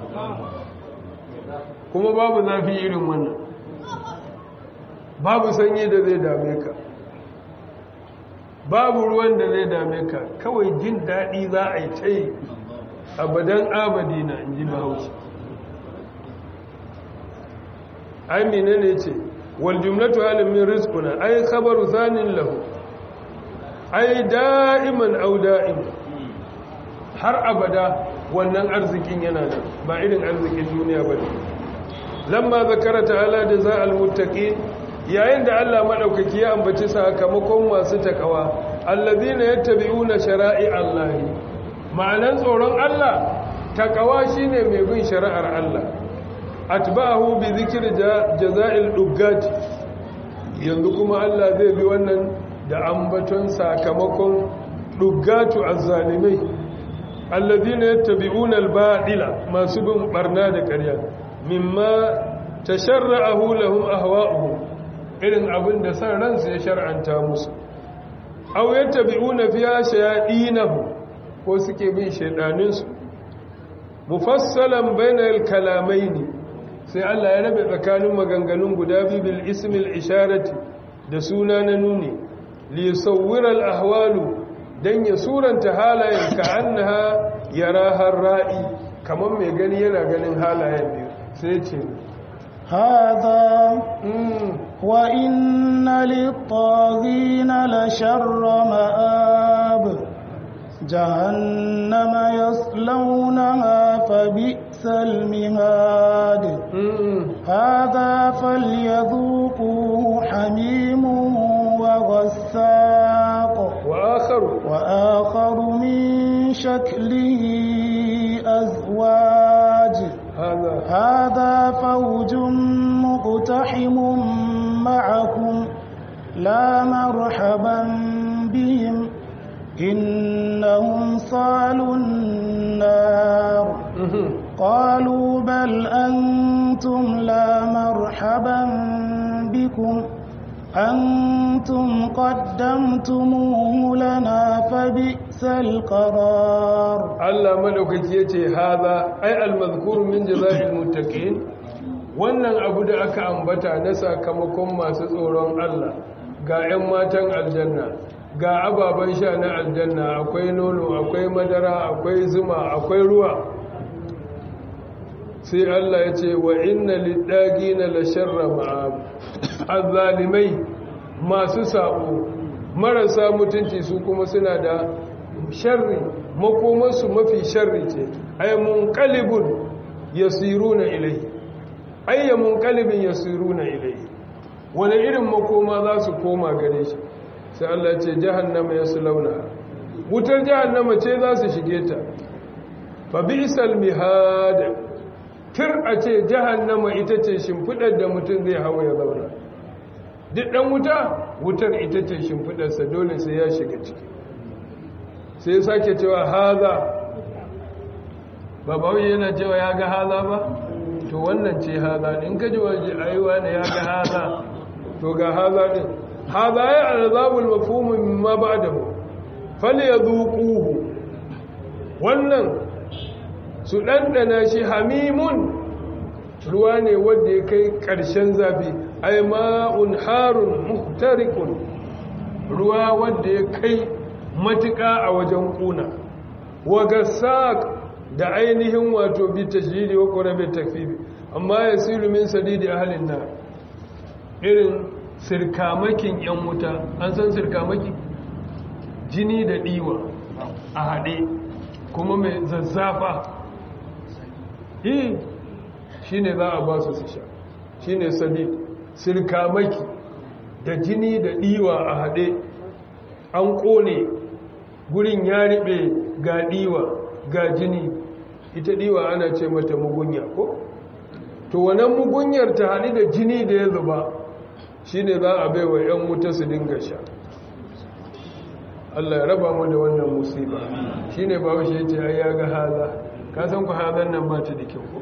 kuma babu zafi irin wannan babu sanyi da zai dame ka babu ruwan da zai dame ka kawai jin daɗi za a yi ta yi abadan abadina in ji bahaushe ai menene ce wal jumlatu halin min rizquna ai khabaru zanin lahu ai da'iman aw da'im har abada wannan arzikin yana nan ba irin arzikin duniya bane lamma zakara ta'ala jazaa'al muttaqin yayin da Allah madaukaki ya ambaci sakamakon masu takawa allazina yattabi'una shara'i Allah ma'anan tsoron Allah takawa shine mai bin shari'ar Allah atba'ahu bi zikr jaza'il duggat yanzu kuma Allah zai bi wannan da ambaton sakamakon duggatu azzalimai alladhina yattabi'una al-ba'ila masu bin barna da ƙarya mimma tasharra'ahu lahum ahwa'uhum irin abin da san ransu ya shar'anta musu aw yattabi'una fiha shayadinahu ko suke bin shaydaninsu mufassalan bainal kalamaini sai Allah ya rabe tsakanin maganganun guda biyu bil ismil isharati da suna na nuni li yusawwira al ahwalu dan ya suranta halayen ka annaha yaraha ra'i kamar mai gani yana ganin halayen biyu sai ce هذا mm, وإن للطاغين لشر مآب جهنم يصلونها فبئس المهاد mm, هذا فليذوقوه حميم وغساق wa akharu وآخر من شكله أزواج hada هذا فوج مقتحم معكم لا مرحبا بهم إنهم صالوا النار mhm, قالوا بل أنتم لا مرحبا بكم أنتم قدمتموه لنا فبئس القرار Allah madaukaki yace hada ai almazkur min jazaa'il muttaqin wannan abu da aka ambata na sakamakon masu tsoron Allah ga 'yan matan aljanna ga ababen sha na aljanna akwai nono akwai madara akwai zuma akwai ruwa sai Allah ya ce wa inna liddagina la sharra ma'ab azzalimai masu sabo marasa mutunci su kuma suna da sharri makomarsu mafi sharri ce ay munqalibun yasiruna ilayhi ay munqalibin yasiruna ilayhi wani irin makoma za su koma gare shi sai Allah ce jahannama yaslawna wutar jahannama ce za su shige ta fa bi'sal mihad tir a ce jahannama ita ce shimfidar da mutum zai hawa ya zauna duk dan wuta wutar ita ce shimfidarsa dole sai ya shiga ciki sai ya sake cewa haza ba bawai yana cewa ya ga haza ba to wannan ce haza in ka ji waje aiwa ne ya ga haza to ga haza din haza ya alzabul mafhumu mimma ba'dahu falyadhuquhu wannan su dandana shi hamimun ruwa ne wanda ya kai ƙarshen zafi ai ma'un harun muhtarikun ruwa wanda ya kai matuƙa a wajen ƙuna wa gasaq da ainihin wato bi tashdidi wa qurabi takfifi amma yasilu min sadidi ahlin nar irin sirkamakin yan wuta an san sirkamaki jini da diwa a haɗe kuma mai zazzafa eh shine za a ba su su sha shine sadid sirkamaki da jini da diwa a haɗe an ƙone gurin ya riɓe ga diwa ga jini ita diwa ana ce mata mugunya ko to wannan mugunyar ta haɗu da jini da ya zuba shine za a bai wa 'yan wuta su dinga sha Allah ya raba mu da wannan musiba shine ba washe yace ai ya ga haza ka san ku hazan nan ba ta da kyau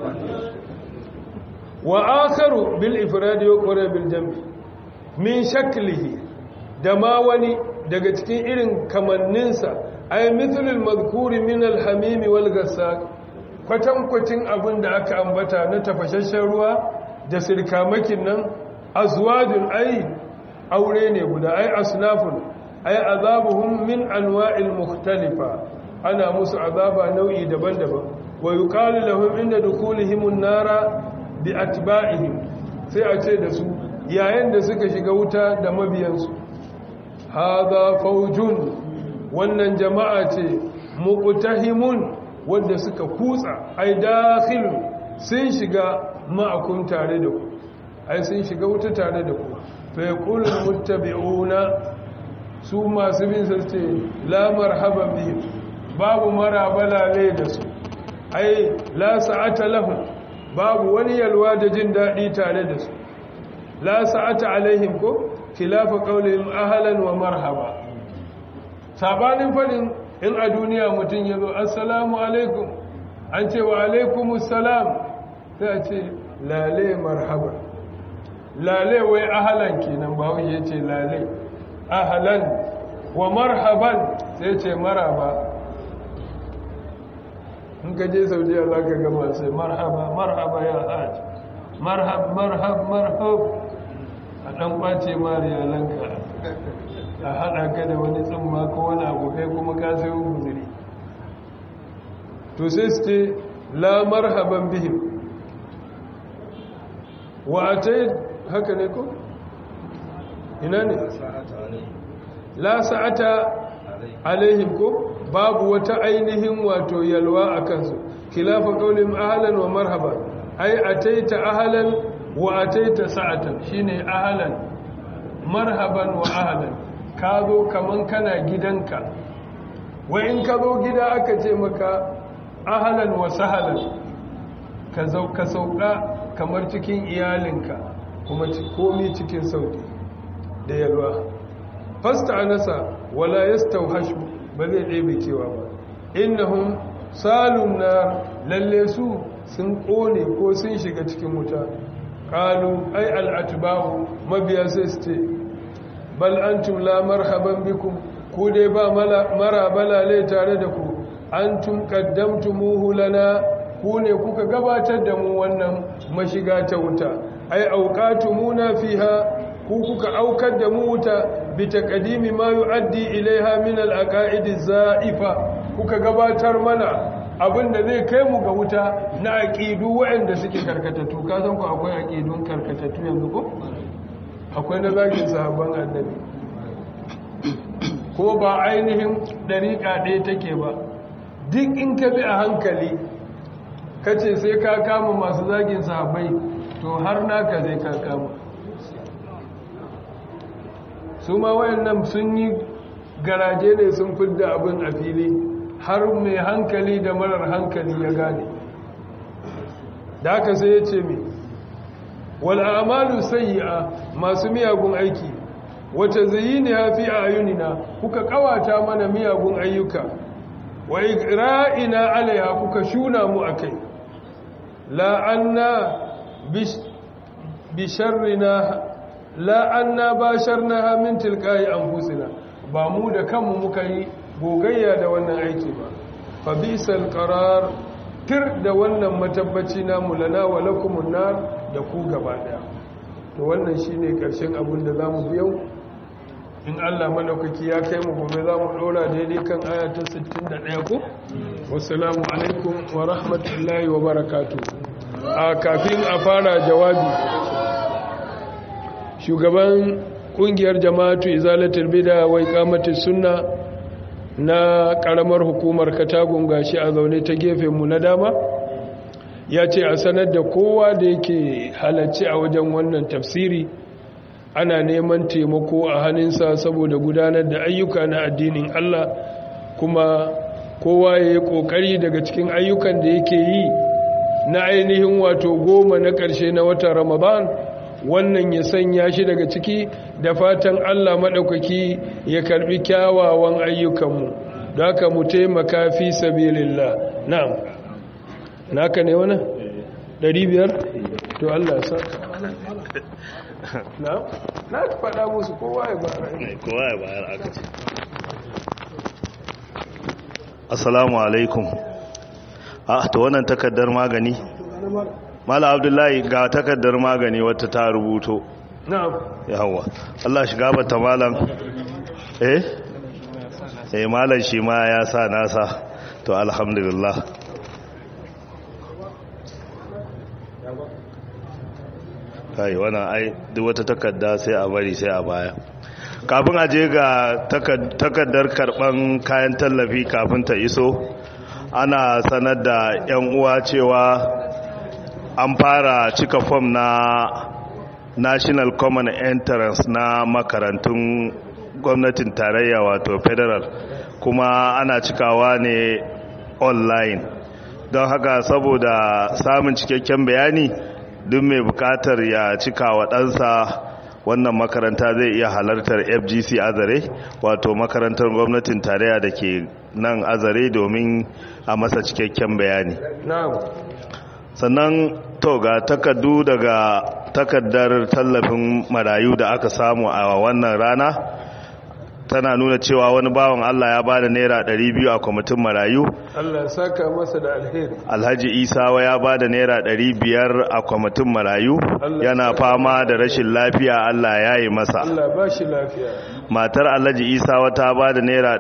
wa akharu bil ifradi wa qura bil jam'i min shaklihi da ma wani daga cikin irin kamanninsa ay mithlul madhkuri min al hamimi wal gassaq kwatankwacin abin da aka ambata na tafashashen ruwa da sirkamakin nan azwajun ay aure ne guda ay asnafun ay azabuhum min anwa'il mukhtalifa ana musu azaba nau'i daban-daban wa yuqalu lahum inda dukhulihim an-nara bi atba'ihim sai a ce da su yayin da suka shiga wuta da mabiyansu hadha faujun wannan jama'a ce muqtahimun wanda suka kutsa ai dakhilun sun shiga ma'akun tare da ku ai sun shiga wuta tare da ku fa yaqulul muttabi'una su masu bin sa ce la marhaban bihim babu marabala ne da su ai la sa'ata lahum babu wani yalwa da jin daɗi tare da su la sa'ata alaihim ko khilafa qawlihim ahlan wa marhaba sabanin fadin in a duniya mutum yazo assalamu alaikum an ce wa alaikumus salam sai a ce lale marhaba lale wai ahlan kenan ba wai yace lale ahlan wa marhaban sai ce maraba in ka je saudiya za ka gama sai marhaba marhaba ya hajj marhab marhab marhab a ɗan ƙwace mariyalanka a haɗa ka da wani tsamma ko wani abokai kuma ka sayo guzuri to sai su ce la marhaban bihim wa atai haka ne ko ina ne la sa'ata alaihim ko babu wata ainihin wato yalwa a kansu khilafa qaulin ahlan wa marhaba ai ataita ahlan wa ataita sa'atan shine ahlan marhaban wa ahlan ka zo kaman kana gidanka wa in ka zo gida aka ce maka ahlan wa sahlan ka ka sauka kamar cikin iyalinka kuma komi cikin sauki da yalwa fasta anasa wala yastawhashu ba zai ɗebe kewa ba innahum salun na lalle su sun ƙone ko sun shiga cikin wuta ƙalu ai al'atubahu mabiya sai su ce bal antum la marhaban bikum ku dai ba mara balale tare da ku antum qaddamtumuhu lana ku ne kuka gabatar da mu wannan mashiga ta wuta ai auqatumuna fiha ku kuka aukar da mu wuta bi taqdimi ma yuaddi ilaiha min al-aqaid zaifa kuka gabatar mana abinda zai kai mu ga wuta na aqidu waɗanda suke karkatattu ka san ku akwai aqidun karkatattu yanzu ko akwai na zagin sahabban annabi ko ba ainihin dariƙa ɗaya take ba duk in ka bi a hankali kace sai ka kama masu zagin sahabbai to har naka zai ka kama su ma wayannan sun yi garaje ne sun fidda abin a fili har mai hankali da marar hankali ya gane da haka sai ya ce mai wal'amalu sayyi'a masu miyagun aiki wata zayini hafi a ayunina kuka kawata mana miyagun ayyuka wa igra'ina alaiha kuka shuna mu akai la'anna bisharrina la'anna basharnaha min tilqai anfusina ba mu da kanmu muka yi gogayya da wannan aiki ba fa bisal qarar tir da wannan matabbaci namu lana wa lakumun nar da ku gaba daya to wannan shine karshen abin da zamu biyo in Allah madaukaki ya kai mu gobe zamu dora daidai kan aya ta 61 ko wassalamu alaikum wa rahmatullahi wa barakatuh a kafin a fara jawabi shugaban kungiyar jama'atu izalatul bid'a wa iqamatus sunna na karamar hukumar katagun gashi a zaune ta gefen mu na dama ya ce a sanar da kowa da yake halarci a wajen wannan tafsiri ana neman taimako a hannunsa saboda gudanar da ayyuka na addinin Allah kuma kowa ya yi kokari daga cikin ayyukan da yake yi na ainihin wato goma na ƙarshe na watan ramadan wannan ya sanya shi daga ciki da fatan Allah maɗaukaki ya karɓi kyawawan ayyukanmu da haka mu taimaka fi sabilillah na'am naka ne wani? ɗari biyar? to Allah ya saka na'am na ka faɗa musu kowa ya bayar kowa ya bayar aka ce assalamu alaikum a to wannan takardar magani mala abdullahi ga takardar magani wata ta rubuto na'am yawa Allah shiga bata malam eh eh malam shi ma ya sa nasa to alhamdulillah kai wannan ai duk wata takarda sai a bari sai a baya kafin a je ga takardar karban kayan tallafi kafin ta iso ana sanar da 'yan uwa cewa an fara cika fom na national common entrance na makarantun gwamnatin tarayya wato federal kuma ana cikawa ne online don haka saboda samun cikakken bayani duk mai bukatar ya cika wa ɗansa wannan makaranta zai iya halartar fgc azare wato makarantar gwamnatin tarayya da ke nan azare domin a masa cikakken bayani na'am sannan to ga takardu daga takardar tallafin marayu da aka samu a wannan rana tana nuna cewa wani bawan Allah ya bada naira 200 a kwamitin marayu Allah ya saka masa da alheri Alhaji Isawa ya bada naira 500 a kwamitin marayu Allah yana ya fama da rashin lafiya Allah ya yi masa Allah ba shi lafiya matar Alhaji Isawa ta bada naira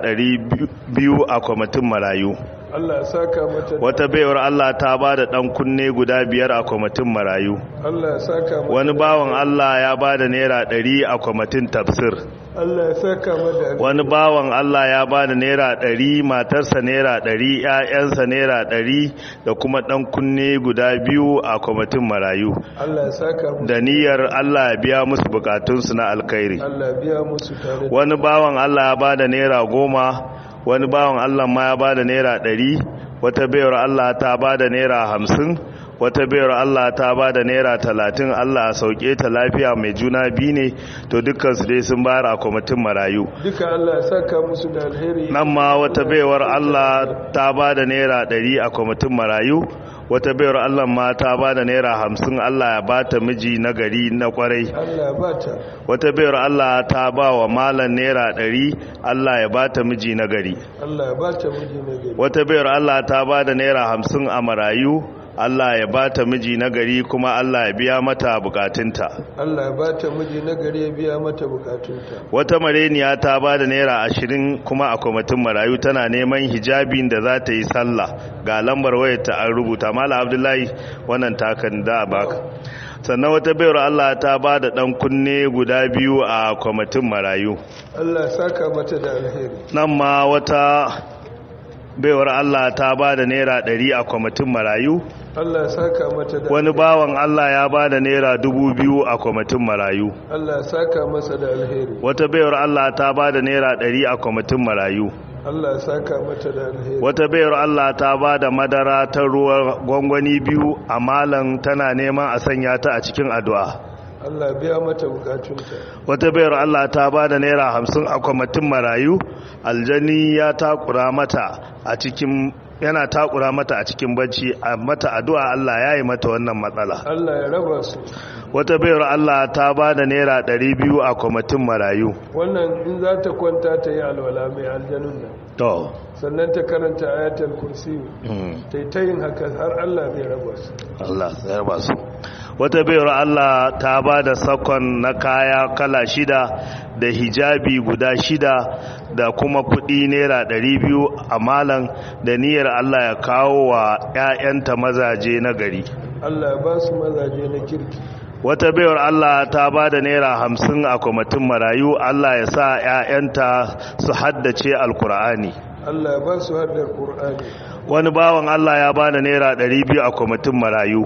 200 a kwamitin marayu Allah ya saka mata da- wata baiwar Allah ta bada dan kunne guda biyar a kwamitin marayu Allah ya saka mata wani bawan Allah ya bada naira 100 a kwamitin tafsir Allah ya saka mata da- wani bawan Allah ya ba da naira ɗari matarsa naira ɗari ‘ya'yansa naira ɗari da kuma ɗan kunne guda biyu a kwamitin marayu Allah ya saka musu da niyyar Allah ya biya musu bukatunsu na alkhairi Allah ya biya musu tare da wani bawan Allah ya ba da naira goma wani bawan Allah ma ya ba da naira ɗari wata bayar Allah ta ba da naira hamsin wata bayar Allah ta ba da naira talatin Allah a sauke ta lafiya mai juna biyu ne to dukkansu dai sun bayar a kwamitin marayu duka Allah ya saka musu da alheri nan ma wata baiwar Allah ta ba da naira ɗari a kwamitin marayu wata baiwar Allah ma ta ba da naira hamsin Allah ya ba ta miji na gari na kwarai Allah ya bata wata baiwar Allah ta ba wa malam naira ɗari Allah ya ba ta miji na gari Allah ya bata miji na gari wata baiwar Allah ta ba da naira hamsin a marayu Allah ya ba ta miji na gari kuma Allah ya biya mata bukatunta Allah ya bata miji na gari ya biya mata bukatunta wata mareniya ta ba da naira ashirin kuma a kwamitin marayu tana neman hijabin da za ta yi sallah ga lambar wayarta an rubuta mala abdullahi wannan takan da a baka sannan wata bayar allah ta ba da dan kunne guda biyu a kwamitin marayu Allah ya saka mata da alheri nan ma wata baiwar allah ta ba da naira ɗari a kwamitin marayu Allah ya saka mata da wani bawan allah ya ba da naira dubu biyu a kwamitin marayu Allah ya saka masa da alheri wata bayar allah ta ba da naira ɗari a kwamitin marayu Allah ya saka mata da alheri wata bayar Allah ta ba da madara ta ruwa gwangwani biyu a malan tana neman a sanya ta a cikin addu'a Allah ya biya mata bukatunta wata bayar Allah ta ba da naira hamsin a kwamitin marayu aljani ya takura mata a cikin yana takura mata a cikin bacci a mata addu'a Allah ya yi mata wannan matsala Allah ya raba su wata bayar Allah ta ba da naira ɗari biyu a kwamitin marayu wannan in za ta kwanta ta yi alwala mai aljanun nan to sannan ta karanta ayatul kursi mm. ta yi ta yin haka har Allah zai raba su Allah ya ba su wata bayar Allah ta ba da sakon na kaya kala shida da hijabi guda shida da kuma kudi naira ɗari biyu a malan da niyyar Allah ya kawo wa 'ya'yanta mazaje na gari Allah ya ba su mazaje na kirki wata bayar Allah ta ba da naira hamsin a kwamitin marayu Allah ya sa 'ya'yanta su haddace alkur'ani Allah ya ba su haddar Qur'ani wani bawan Allah ya ba da naira ɗari biyu a kwamitin marayu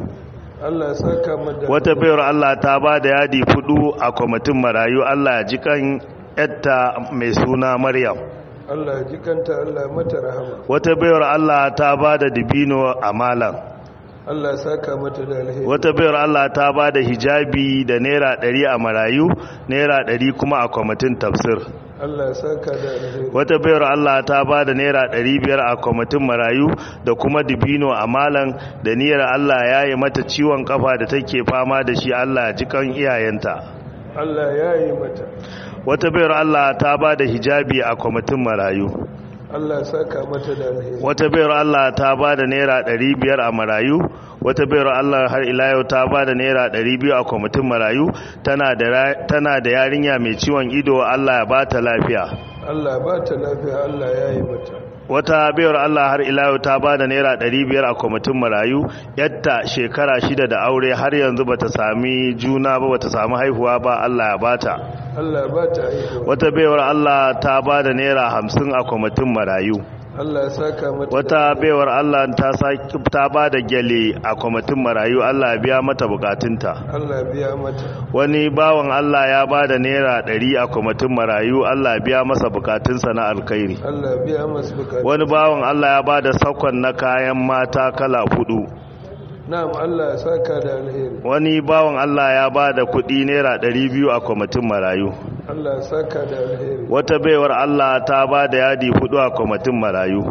Allah ya saka mata wata bayar Allah ta ba da yadi fudu a kwamitin marayu Allah ya ji kan yatta mai suna Maryam Allah ya jikanta Allah ya mata rahama wata bayar Allah ta ba da dibino a malam Allah ya saka mata da alheri wata bayar Allah ta ba da hijabi da naira ɗari a marayu naira ɗari kuma a kwamitin tafsir Allah ya saka da alheri wata bayar Allah ta ba da naira ɗari biyar a kwamitin marayu da kuma dibino a malam da niyyar Allah ya yi mata ciwon kafa da take fama da shi Allah ya ji kan iyayenta Allah ya yi mata wata bayar Allah ta ba da hijabi a kwamitin marayu Allah ya saka mata da alheri wata bayar Allah ta ba da naira ɗari biyar a marayu wata bayar Allah har ila yau ta ba da naira ɗari biyu a kwamitin marayu tana da ra- tana da yarinya mai ciwon ido Allah ya ba ta lafiya Allah ba ta lafiya Allah ya yi mata wata bayar Allah har ila yau ta ba da naira ɗari biyar a kwamitin marayu yadda shekara shida da aure har yanzu bata sami juna ba bata sami haihuwa ba Allah ya bata Allah ba ta haihuwa wata bayar Allah ta ba da naira hamsin a kwamitin marayu Allah ya saka mata wata baiwar Allah ta saki ta ba da gyale a kwamitin marayu Allah ya biya mata bukatunta Allah ya biya mata wani bawan Allah ya ba da naira ɗari a kwamitin marayu Allah ya biya masa bukatunsa na alkhairi Allah ya biya masu bukatu wani bawan Allah ya ba da sakon na kayan mata kala hudu na'am Allah ya saka da alheri wani bawan Allah ya ba da kuɗi naira ɗari biyu a kwamitin marayu Allah ya saka da alheri wata baiwar Allah ta ba da yadi hudu a kwamitin marayu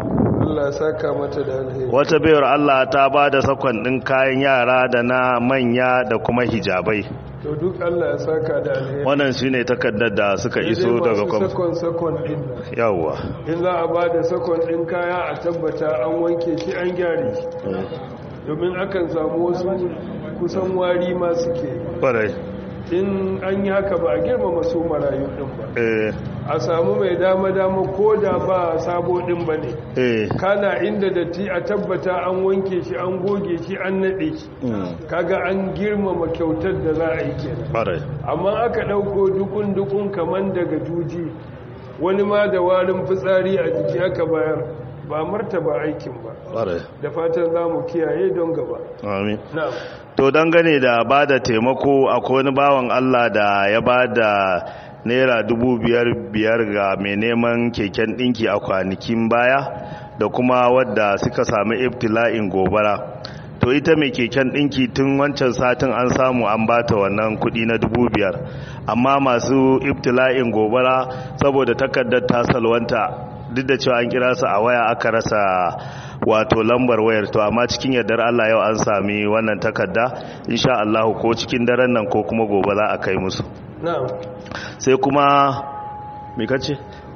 Allah ya saka mata da alheri wata bayar Allah ta ba da sakon ɗin kayan yara da na manya da kuma hijabai to duk Allah ya saka da alheri wannan shi ne takardar da suka iso daga kwamfani kwamfani sakon sakon din nan yawwa in za a ba da sakon din kaya a tabbata an wanke shi an gyare shi domin akan samu wasu kusan wari ma suke ƙwarai in an yi haka ba a girmama su marayu din ba eh a samu mai dama-dama ko da ba sabo din ba ne eh kana inda datti a tabbata an wanke shi an goge shi an naɗe shi mm, kaga an girmama kyautar da za a yi kenan ƙwarai amma aka ɗauko dukun-dukun kaman daga juji wani ma da warin fitsari a jiki aka bayar ba martaba aikin ba ƙwarai da fatan za mu kiyaye don gaba amin na'am to dangane da ba da taimako akwai wani bawan Allah da ya ba da naira dubu biyar biyar ga mai neman keken ɗinki a kwanakin baya da kuma wadda suka sami ibtila'in gobara to ita mai keken ɗinki tun wancan satin an samu an bata wannan kuɗi na dubu biyar amma masu ibtila'in gobara saboda takardar ta salwanta duk da cewa an kira su a waya aka rasa wato lambar wayar to amma cikin yardar Allah yau an sami wannan takarda insha Allah ko cikin daren nan ko kuma gobe za a kai musu na'am sai kuma me kace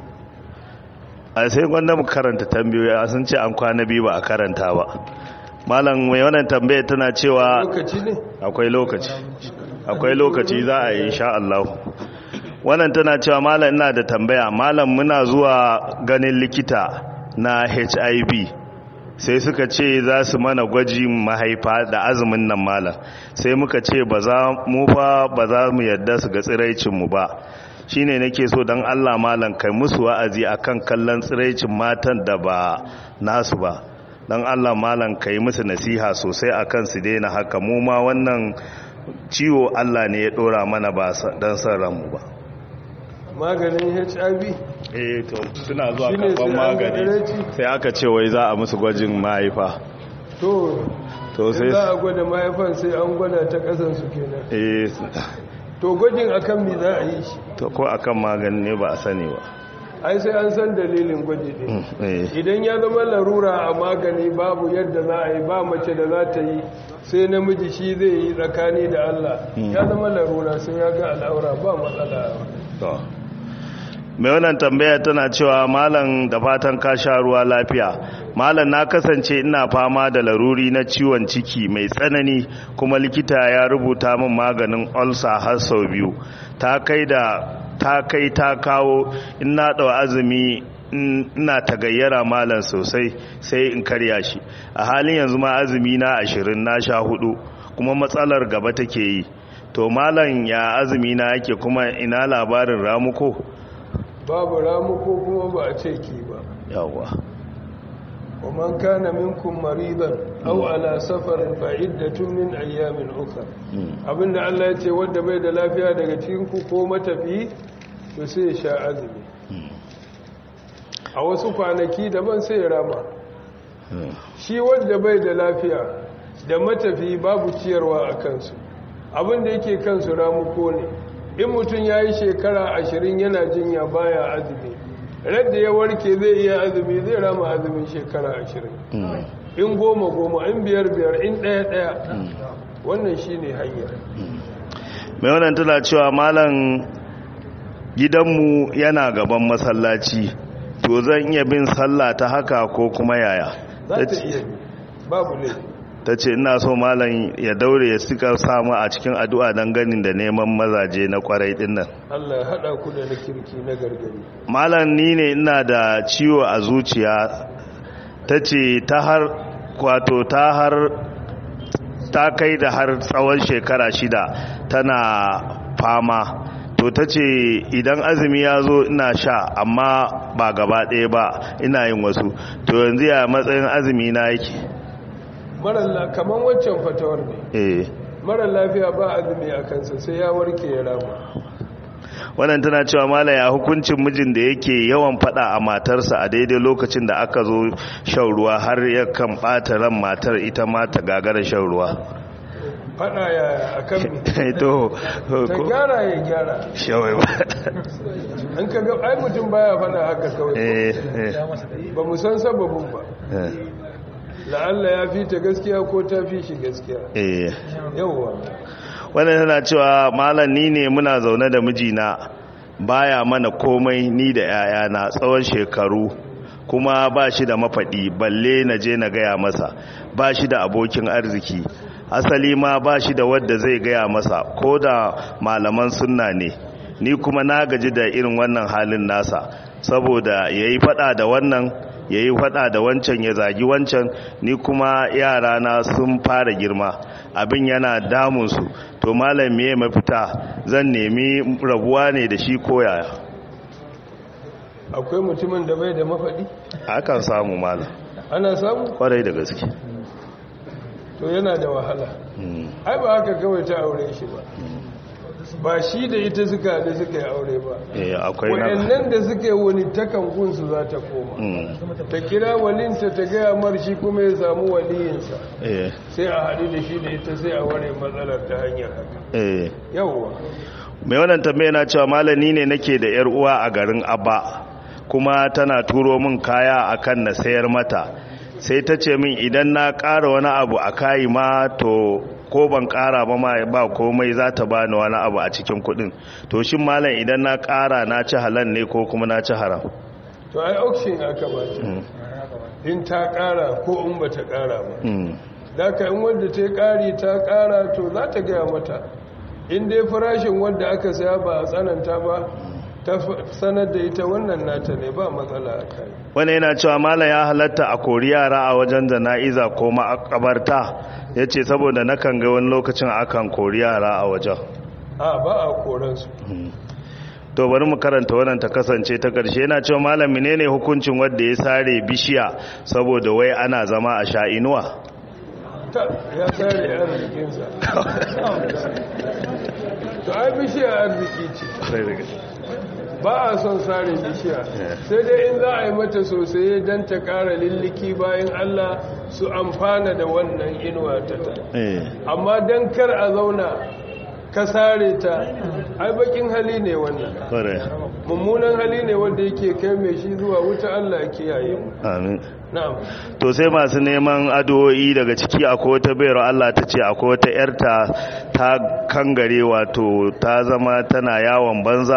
a sai gwanda mu karanta tambayoyi a sun ce an kwana biyu ba a karanta ba malam mai wannan tambaya tana cewa lokaci ne akwai lokaci akwai lokaci za a yi insha Allah wannan tana cewa malam ina da tambaya malam muna zuwa ganin likita na HIV sai suka ce za su mana gwajin mahaifa da azumin nan malam sai muka ce ba za mu fa ba za mu yadda su ga tsiraicin mu ba shine nake so dan Allah malam kai musu wa'azi akan kallon tsiraicin matan da ba nasu ba dan Allah malam kai musu nasiha sosai akan su daina haka mu ma wannan ciwo Allah ne ya dora mana ba dan san ranmu ba maganin hiv eh to suna zuwa Shine karban sai an magani gagaraci? sai aka ce wai za a musu gwajin mahaifa to to in sai za a gwada mahaifan sai an gwada ta kasansu kenan eh to gwajin akan mi za a yi shi to ko akan magani ne ba a sani ba ai sai an san dalilin gwaji ne Mm, eh idan ya zama larura a magani babu yadda za a yi ba mace da za ta yi sai namiji shi zai yi tsakani da Allah ya zama larura sai ya ga al'aura ba matsala to mai wannan tambaya tana cewa malam da fatan ka sha ruwa lafiya malam na kasance ina fama da laruri na ciwon ciki mai tsanani kuma likita ya rubuta min maganin ulcer har sau biyu ta kai da ta kai ta kawo in na ɗau azumi in- ina tagayyara malam sosai sai in karya shi a halin yanzu ma azumi na ashirin na sha hudu kuma matsalar gaba take yi to malam ya azumi na yake kuma ina labarin ramuko babu ramu ko kuma ba a ce ki ba yawwa wa man kana minkum maridan aw ala safarin fa iddatun min ayyamin ukhra abinda Allah ya ce wanda bai da lafiya daga cikin ku ko matafi to sai ya sha azumi a wasu kwanaki daban sai ya rama shi wanda bai da lafiya da matafi babu ciyarwa a kansu abinda yake kansu ramuko ne in mutum ya yi shekara ashirin yana jinya baya azumi radda ya warke zai iya azumi zai rama azumin shekara ashirin in goma goma in biyar biyar in ɗaya ɗaya wannan shi ne hanyar mai wannan tana cewa malam gidanmu yana gaban masallaci to zan iya bin sallah ta haka ko kuma yaya za ta iya bi babu laifi ta ce ina so malam ya daure ya suka samu a cikin addu'a don ganin da neman mazaje na kwarai dinnan Allah ya haɗa ku da na kirki na gargari malam ni ne ina da ciwo a zuciya ta ce ta har kwato ta har ta kai da har tsawon shekara shida tana fama to ta ce idan azumi ya zo ina sha amma ba gaba ɗaya ba ina yin wasu to yanzu ya matsayin azumi na yake marar kamar waccan fatawar ne eh marar lafiya ba azumi a kansa sai ya warke ya rama wannan tana cewa malam ya hukuncin mijin da yake yawan fada a matarsa a daidai lokacin da aka zo shan ruwa har yakan bata ran matar ita ma ta gagara shan ruwa fada ya akan mi to ta gyara ya gyara shawai ba an ka ga ai mutum baya fada haka kawai eh eh ba mu san sababin ba eh, la'alla ya fi ta gaskiya ko ta fi shi gaskiya eh yawwa wannan tana cewa malam ni ne muna zaune da mijina baya mana komai ni da 'ya'yana tsawon shekaru kuma ba shi da mafaɗi balle na je na gaya masa ba shi da abokin arziki asali ma ba shi da wadda zai gaya masa ko da malaman sunna ne ni kuma na gaji da irin wannan halin nasa saboda ya yi faɗa da wannan ya yi faɗa da wancan ya zagi wancan ni kuma yarana sun fara girma abin yana damunsu to malam me mafita zan nemi rabuwa ne da shi koyaya akwai mutumin da bai da mafaɗi akan samu malam ana samu kwarai da gaske to yana da wahala Mm, ai ba haka kawai ta aure shi ba ba shi da ita suka da suka yi aure ba eh akwai na wayannan da suka yi wani takan gunsu za ta koma Mm, ta kira walinta ta gaya mar shi kuma ya samu waliyinsa eh sai a haɗu da shi da ita sai a ware matsalar ta hanyar haka eh yawwa mai wannan tambaya na cewa malami ne nake da yar uwa a garin abba kuma tana turo min kaya akan na sayar mata sai ta ce min idan na ƙara wani abu a kayi ma to ko ban ƙara ba ma ba komai za ta bani wani abu a cikin kuɗin to shin malam idan na ƙara na ci halal ne ko kuma na ci haram to ai auction aka ba ta Mm, in ta ƙara ko in ba ta ƙara ba mm, da ka in wadda ta yi ƙari ta ƙara to za ta gaya mata in dai farashin wadda aka saya ba a tsananta ba ta f- sanar da ita wannan nata ne ba matsala a kai wani yana cewa malam ya halatta a kori yara a wajen jana'iza ko makabarta ya ce saboda nakan ga wani lokacin akan kori yara a wajen a ba a koransu to bari mu karanta wannan ta kasance ta ƙarshe yana cewa malam menene hukuncin wanda ya sare bishiya saboda wai ana zama a sha inuwa ta ya sare arzikinsa to ai bishiya arziki ce ba a son sare bishiya sai dai in za a yi mata sosai don ta kara lilliki bayan allah su amfana da wannan inuwa ta ta eh amma don kar a zauna ka sare ta ai bakin hali ne wannan kore mummunan hali ne wanda yake kai mai shi zuwa wuta allah ya kiyaye mu amin na'am to sai masu neman addu'o'i daga ciki akwai wata bayar Allah ta ce akwai wata yarta ta kangare wato ta zama tana yawon banza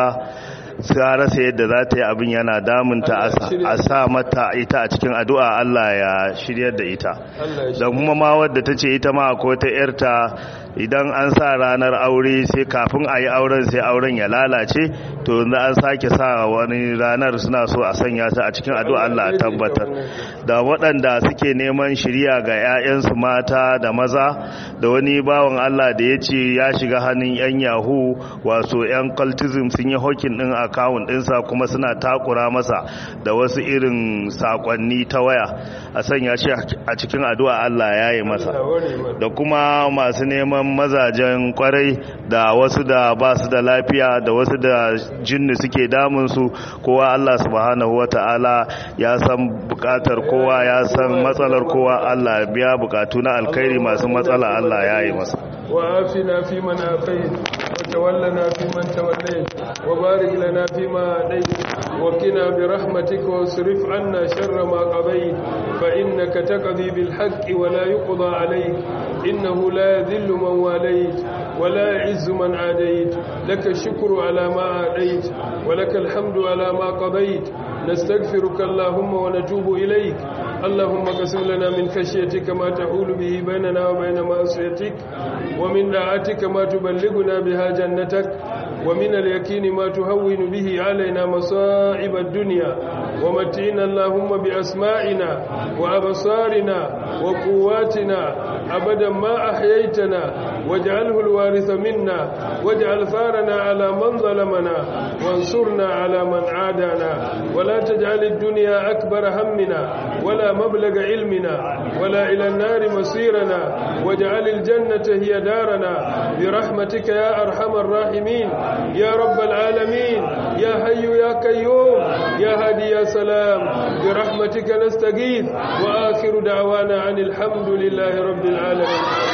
sai rasa yadda za ta yi abin yana damunta a sa- a sa mata ita a cikin addu'a Allah ya shiryar da ita allah ya da kuma ma wadda ta ce ita ma akwai wata yarta idan an sa ranar aure sai kafin a yi auren sai auren ya lalace to yanzu an sake sa wani ranar suna so a sanya ta a cikin addu'a Allah ya tabbatar da waɗanda suke neman shirya ga 'ya'yansu mata da maza da wani bawan Allah da ya ce ya shiga hannun 'yan yahu wato 'yan cultism sun yi hokin ɗin akawun ɗinsa kuma suna takura masa da wasu irin sakonni ta waya a sanya shi a cikin addu'a Allah ya yi masa Allah ware mana. da kuma masu neman mazajen kwarai da wasu da ba su da lafiya da wasu da jinni suke damunsu kowa Allah subhanahu wata'ala ya san bukatar kowa ya san matsalar kowa Allah ya biya bukatu na alkhairi masu matsala Allah ya yi masa وآفنا فيمن آفيت وتولنا فيمن توليت وبارك لنا فيما أعطيت وقنا برحمتك واصرف عنا شر ما قضيت فإنك تقضي بالحق ولا يقضى عليك إنه لا يذل من واليت ولا يعز من عاديت لك الشكر على ما أعطيت ولك الحمد على ما قضيت نستغفرك اللهم ونتوب إليك اللهم قسم لنا من خشيتك ما تحول به بيننا وبين معصيتك ومن طاعتك ما تبلغنا بها جنتك ومن اليقين ما تهون به علينا مصائب الدنيا ومتعنا اللهم بأسمائنا وأبصارنا وقواتنا أبدا ما أحييتنا واجعله الوارث منا واجعل ثارنا على من ظلمنا وانصرنا على من عادانا ولا تجعل الدنيا أكبر همنا ولا مبلغ علمنا ولا إلى النار مصيرنا واجعل الجنة هي دارنا برحمتك يا أرحم الراحمين يا رب العالمين يا حي يا قيوم يا هادي يا سلام برحمتك نستغيث وآخر دعوانا عن الحمد لله رب العالمين